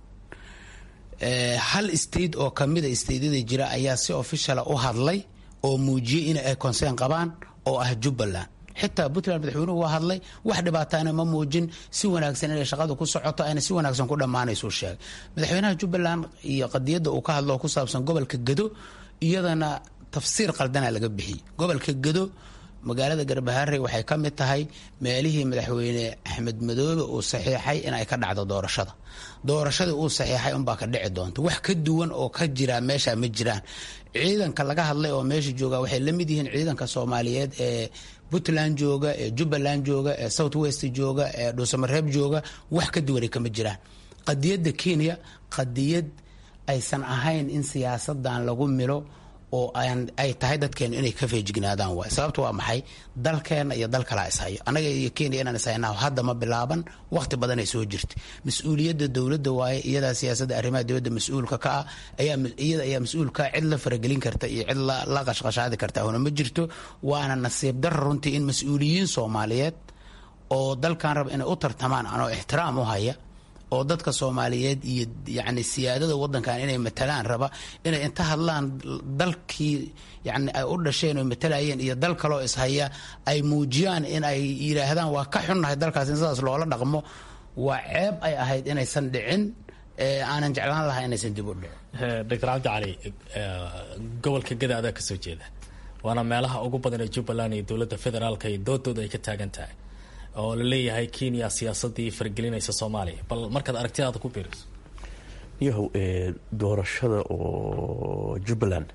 hal state oo kamida stateyada jira ayaa si officiala u hadlay oo muujiyey in ay concern qabaan oo ah jubbaland xitaa puntland madaxweynuhu waa hadlay wax dhibaataana ma muujin si wanaagsan inay shaqada ku socoto ayna si wanaagsan ku dhammaanaysuu sheegay madaxweynaha jubbaland iyo qadiyadda uu ka hadlo oo ku saabsan gobolka gado iyadana tafsiir qaldana laga bixiyey gobolka gado magaalada garbaharey waxay ka mid tahay meelihii madaxweyne axmed madoobe uu saxiixay in ay ka dhacdo doorashada doorashadii uu saxiixay unbaa ka dhici doonta wax ka duwan oo ka jira meesha ma jiraan ciidanka laga hadlay oo meesha jooga waxay la mid yihiin ciidanka soomaaliyeed ee puntland jooga ee jubbaland jooga ee south west jooga ee dhuusamareeb jooga wax ka duwanay kama jiraan qadiyadda kenya qadiyad aysan ahayn in siyaasadan lagu milo oo ay tahay dadkeenu inay ka feejignaadaan waay sababta waa maxay dalkeena iyo dal kalaa ishayo annaga iyo kenya inaan ishayna hadda ma bilaaban waqti badan ay soo jirtay mas-uuliyadda dowladda waaye iyadaa siyaasadda arrimaha dowladda mas-uulka ka ah iyada ayaa mas-uulkaa cid la faragelin karta iyo cid la qashqashaadi karta huna ma jirto waana nasiib dara runtii in mas-uuliyiin soomaaliyeed oo dalkan raba inay u tartamaan anoo ixtiraam u haya oo dadka soomaaliyeed iyo yani siyaadada wadankan inay matalaan raba inay inta hadlaan dalkii yani ay u dhasheen oo matalayeen iyo dal kaloo ishaya ay muujiyaan in ay yidhaahdaan waa ka xunnahay dalkaas in sidaas loola dhaqmo waa ceeb ay ahayd inaysan dhicin aanan jeclaan lahaa inaysan dib u dhicin doctor cabdi cali gobolka gada adaa kasoo jeeda waana meelaha ugu badan ee jubbaland iyo dowladda federaalka iyo doodooda ay ka taagan tahay oo la leeyahay kenya siyaasadii fargelinaysa soomaaliya bal markaad aragtidaada ku biiriso yahow doorashada oo jubbaland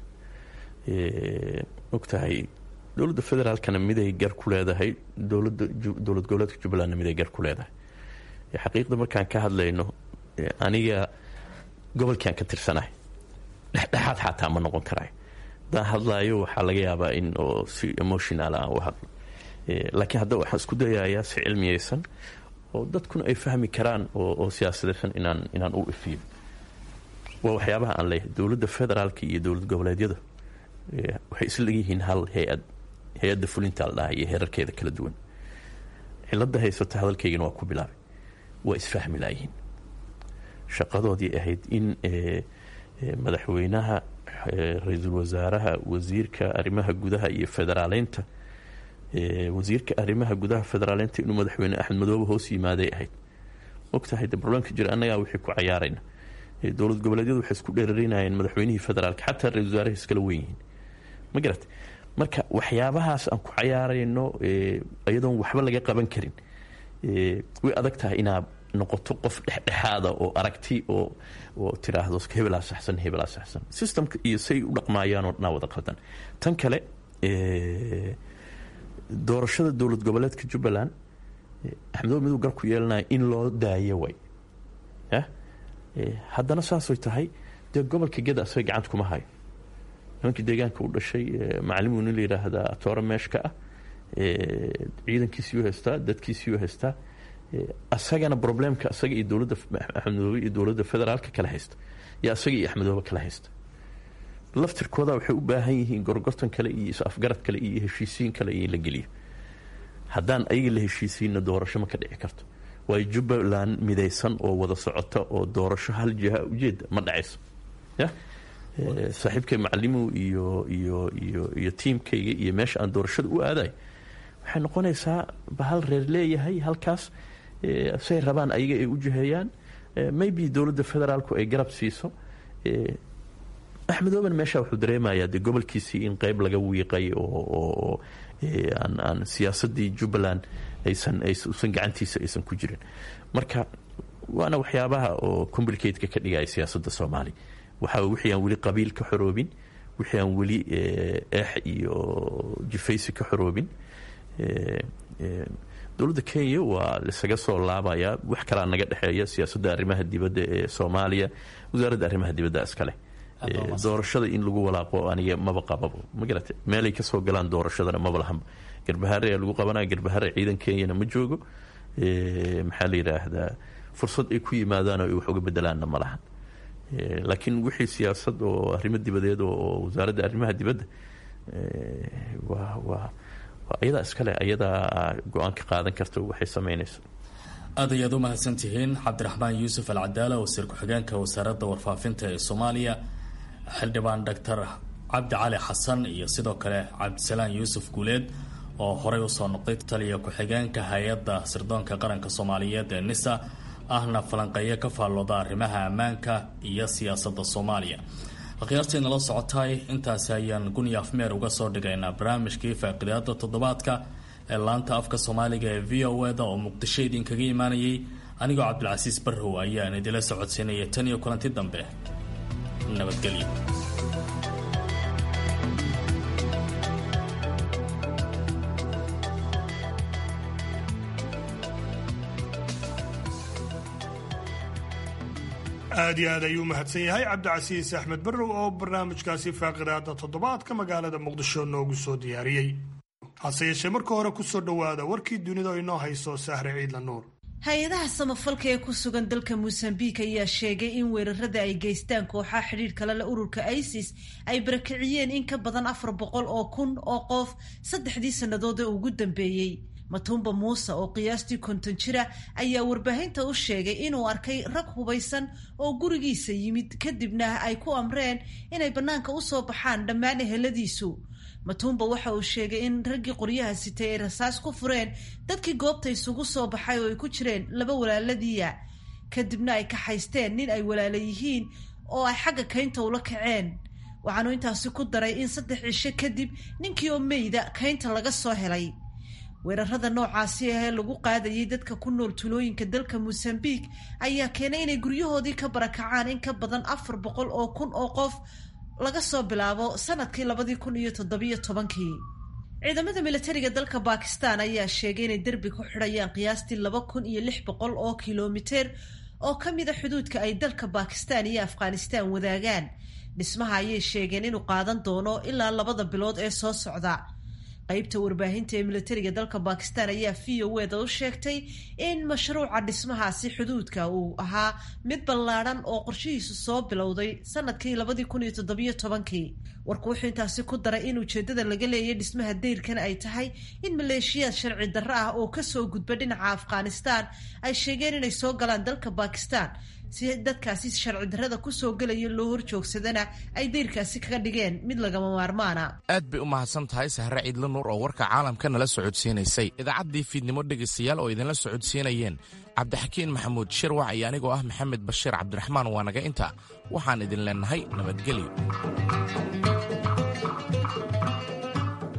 ogtahay dowladda federaalkana miday gar ku leedahay dowlada dowlad goboleedka jubbalandna miday gar ku leedahay xaqiiqda markaan ka hadlayno aniga gobolkiaan ka tirsanahay dhexdhexaad xataa ma noqon karay haddaan hadlaayo waxaa laga yaabaa in oo si emotional aan u hadlo laakiin hadda waxaan isku dayayaa si cilmiyeysan oo dadkuna ay fahmi karaan oo siyaasadeysan inaan inaan u ifiyo waa waxyaabaha aan leeyahay dowladda federaalka iyo dowlad goboleedyada waxay isla yihiin hal hay-ad hay-adda fulinta la dhaha iyo heerarkeeda kala duwan cilada haysata hadalkaygana waa ku bilaabay waa isfahmi laayihiin shaqadoodii ahayd in madaxweynaha ra-iisul wasaaraha wasiirka arrimaha gudaha iyo federaaleynta wasiirka arrimaha gudaha federaaleynta inuu madaxweyne axmed madoobe hoos yimaaday ahayd ogtahay de barlamanka jira annagaa wixii ku cayaarayna dowlad goboleedyadu waxay isku dheerarinayeen madaxweynihii federaalka xataa ra-isul wasaaraha iskala wen yihiin ma garat marka waxyaabahaas aan ku cayaarayno iyadoon waxba laga qaban karin way adag tahay inaad noqoto qof dhexdhexaada oo aragti oo oo tiraahdo hebelaa saxsan hebelaa saxsan systemka iyo say u dhaqmaayaanoo dhanaa wada qaldan tan kale doorashada dowlad goboleedka jubbaland axmedoobe miduu gar ku yeelanaya in loo daayo way ya haddana saasay tahay dee gobolka geda asaga gacanta kuma hayo nimankii deegaanka u dhashay macalimu nin la yidhaahdaa atoore meeshka ah ciidankiisiyuu haystaa dadkiisiyuu haystaa asagana problemka asaga iyo dowladda axmedoobe iyo dowladda federaalka kala haysta iyo asaga iyo axmedoobe kala haysta laftirkooda waxay u baahan yihiin gorgortan kale iyo is-afgarad kale iyo heshiisiin kale iyo in la geliyo haddaan ayaga la heshiisiinna doorasho ma ka dhici karto waayo jubbaland midaysan oo wada socota oo doorasho hal jiha ujeeda ma dhacayso ya saaxiibkay macalimu iyo iyo iyo iyo tiimkayga iyo meesha aan doorashada u aadayo waxay noqonaysaa bahal reer leeyahay halkaas say rabaan ayaga ay u jiheeyaan maybe dowladda federaalku ay garab siiso axmedooben meesha wuxuu dareemayaa dee gobolkiisii in qeyb laga wiiqay oo aan aan siyaasadii jubbaland aysan usan gacantiisa aysan ku jirin marka waana waxyaabaha oo complicateka ka dhigaya siyaasadda soomaaliya waxaa wixii aan weli qabiil ka xoroobin wixii aan weli eex iyo jifaysi ka xoroobin dowladda kenya waa lisaga soo laabayaa wax kalaa naga dhexeeya siyaasadda arrimaha dibadda ee soomaaliya wasaaradda arrimaha dibadda iskale doorashada in lagu walaaqo aniga maba qababo ma garate meelay kasoo galaan doorashadana maba lahanba garbahare ayaa lagu qabanaya garbahare ciidan kenyana ma joogo maxaa la yidhaahdaa fursad ay ku yimaadaan oo ay wax uga bedelaanna ma lahan laakiin wixii siyaasad oo arrimo dibadeed oo wasaaradda arrimaha dibadda waa waa ayadaa iskale ayadaa go-aan ka qaadan karta waxay samaynayso aad ayaad u mahadsantihiin cabdiraxmaan yuusuf alcadaala wasiir ku-xigeenka wasaaradda warfaafinta ee soomaaliya xildhibaan doctor cabdi cali xasan iyo sidoo kale cabdisalaan yuusuf guuleed oo horey usoo noqday taliya ku-xigeenka hay-adda sirdoonka qaranka soomaaliyeed ee nisa ahna falanqeeyo ka faallooda arrimaha ammaanka iyo siyaasadda soomaaliya akhyaartii nala socotay intaasi ayaan guni afmeer uga soo dhigaynaa barnaamijkii faaqidaada toddobaadka ee laanta afka soomaaliga ee v o eda oo muqdisho idinkaga imaanayay anigoo cabdilcasiis barrow ayaan idila socodsiinaya tan iyo kulanti dambe nabadgelyo aad iyo aad ayuu mahadsan yahay cabdicasiis axmed barrow oo barnaamijkaasi faaqidaada toddobaadka magaalada muqdisho noogu soo diyaariyey hase yeeshee marka hore ku soo dhowaada warkii dunida oo inoo hayso sahre ciidla nuur hay-adaha samafalka ee ku sugan dalka mosambiik ayaa sheegay in weerarada ay geystaan kooxaha xidhiir kale le ururka isis ay barakiciyeen in ka badan afar boqol oo kun oo qof saddexdii sannadood ee ugu dambeeyey matumba muuse oo qiyaastii konton jira ayaa warbaahinta u sheegay inuu arkay rag hubaysan oo gurigiisa yimid kadibna ay ku amreen inay bannaanka u soo baxaan dhammaan eheladiisu matumba waxa uu sheegay in raggii qoryaha sitay ay rasaas ku fureen dadkii goobta isugu soo baxay oo ay ku jireen laba walaaladiiya kadibna ay kaxaysteen nin ay walaala yihiin oo ay xagga kaynta ula kaceen waxaanu intaasi ku daray in saddex cisho kadib ninkii oo meyda kaynta laga soo helay weerarada noocaasi ahee lagu qaadayay dadka ku nool tulooyinka dalka mosambiik ayaa keenay inay guryahoodii ka barakacaan in ka badan afar boqol oo kun oo qof laga soo bilaabo sanadkii labadii kun iyo toddobiyo tobankii ciidamada militariga dalka bakistan ayaa sheegay inay derbi ku xidhayaan qiyaastii laba kun iyo lix boqol oo kilomiter oo ka mida xuduudka ay dalka bakistan iyo afghanistan wadaagaan dhismaha ayay sheegeen inuu qaadan doono ilaa labada bilood ee soo socda qaybta warbaahinta ee militariga dalka bakistan ayaa v o eda u sheegtay in mashruuca dhismahaasi xuduudka uu ahaa mid ballaadhan oo qorshihiisu soo bilowday sanadkii labadii kun iyo toddobiyo tobankii warku wuxuu intaasi ku daray in ujeedada laga leeyay dhismaha dayrkan ay tahay in maleeshiyaad sharci darro ah oo kasoo gudba dhinaca afghanistan ay sheegeen inay soo galaan dalka bakistan si dadkaasi sharci darrada kusoo gelaya loo horjoogsadana ay dayrkaasi kaga dhigeen mid lagama maarmaana aad bay u mahadsan tahay sahre ciidla nuur oo warka caalamka nala socodsiinaysay idaacaddii fiidnimo dhegaystayaal oo idinla socodsiinayeen cabdixakiin maxamuud shirwac iyo anigoo ah maxamed bashiir cabdiraxmaan waa naga inta waxaan idin leennahay nabadgelyo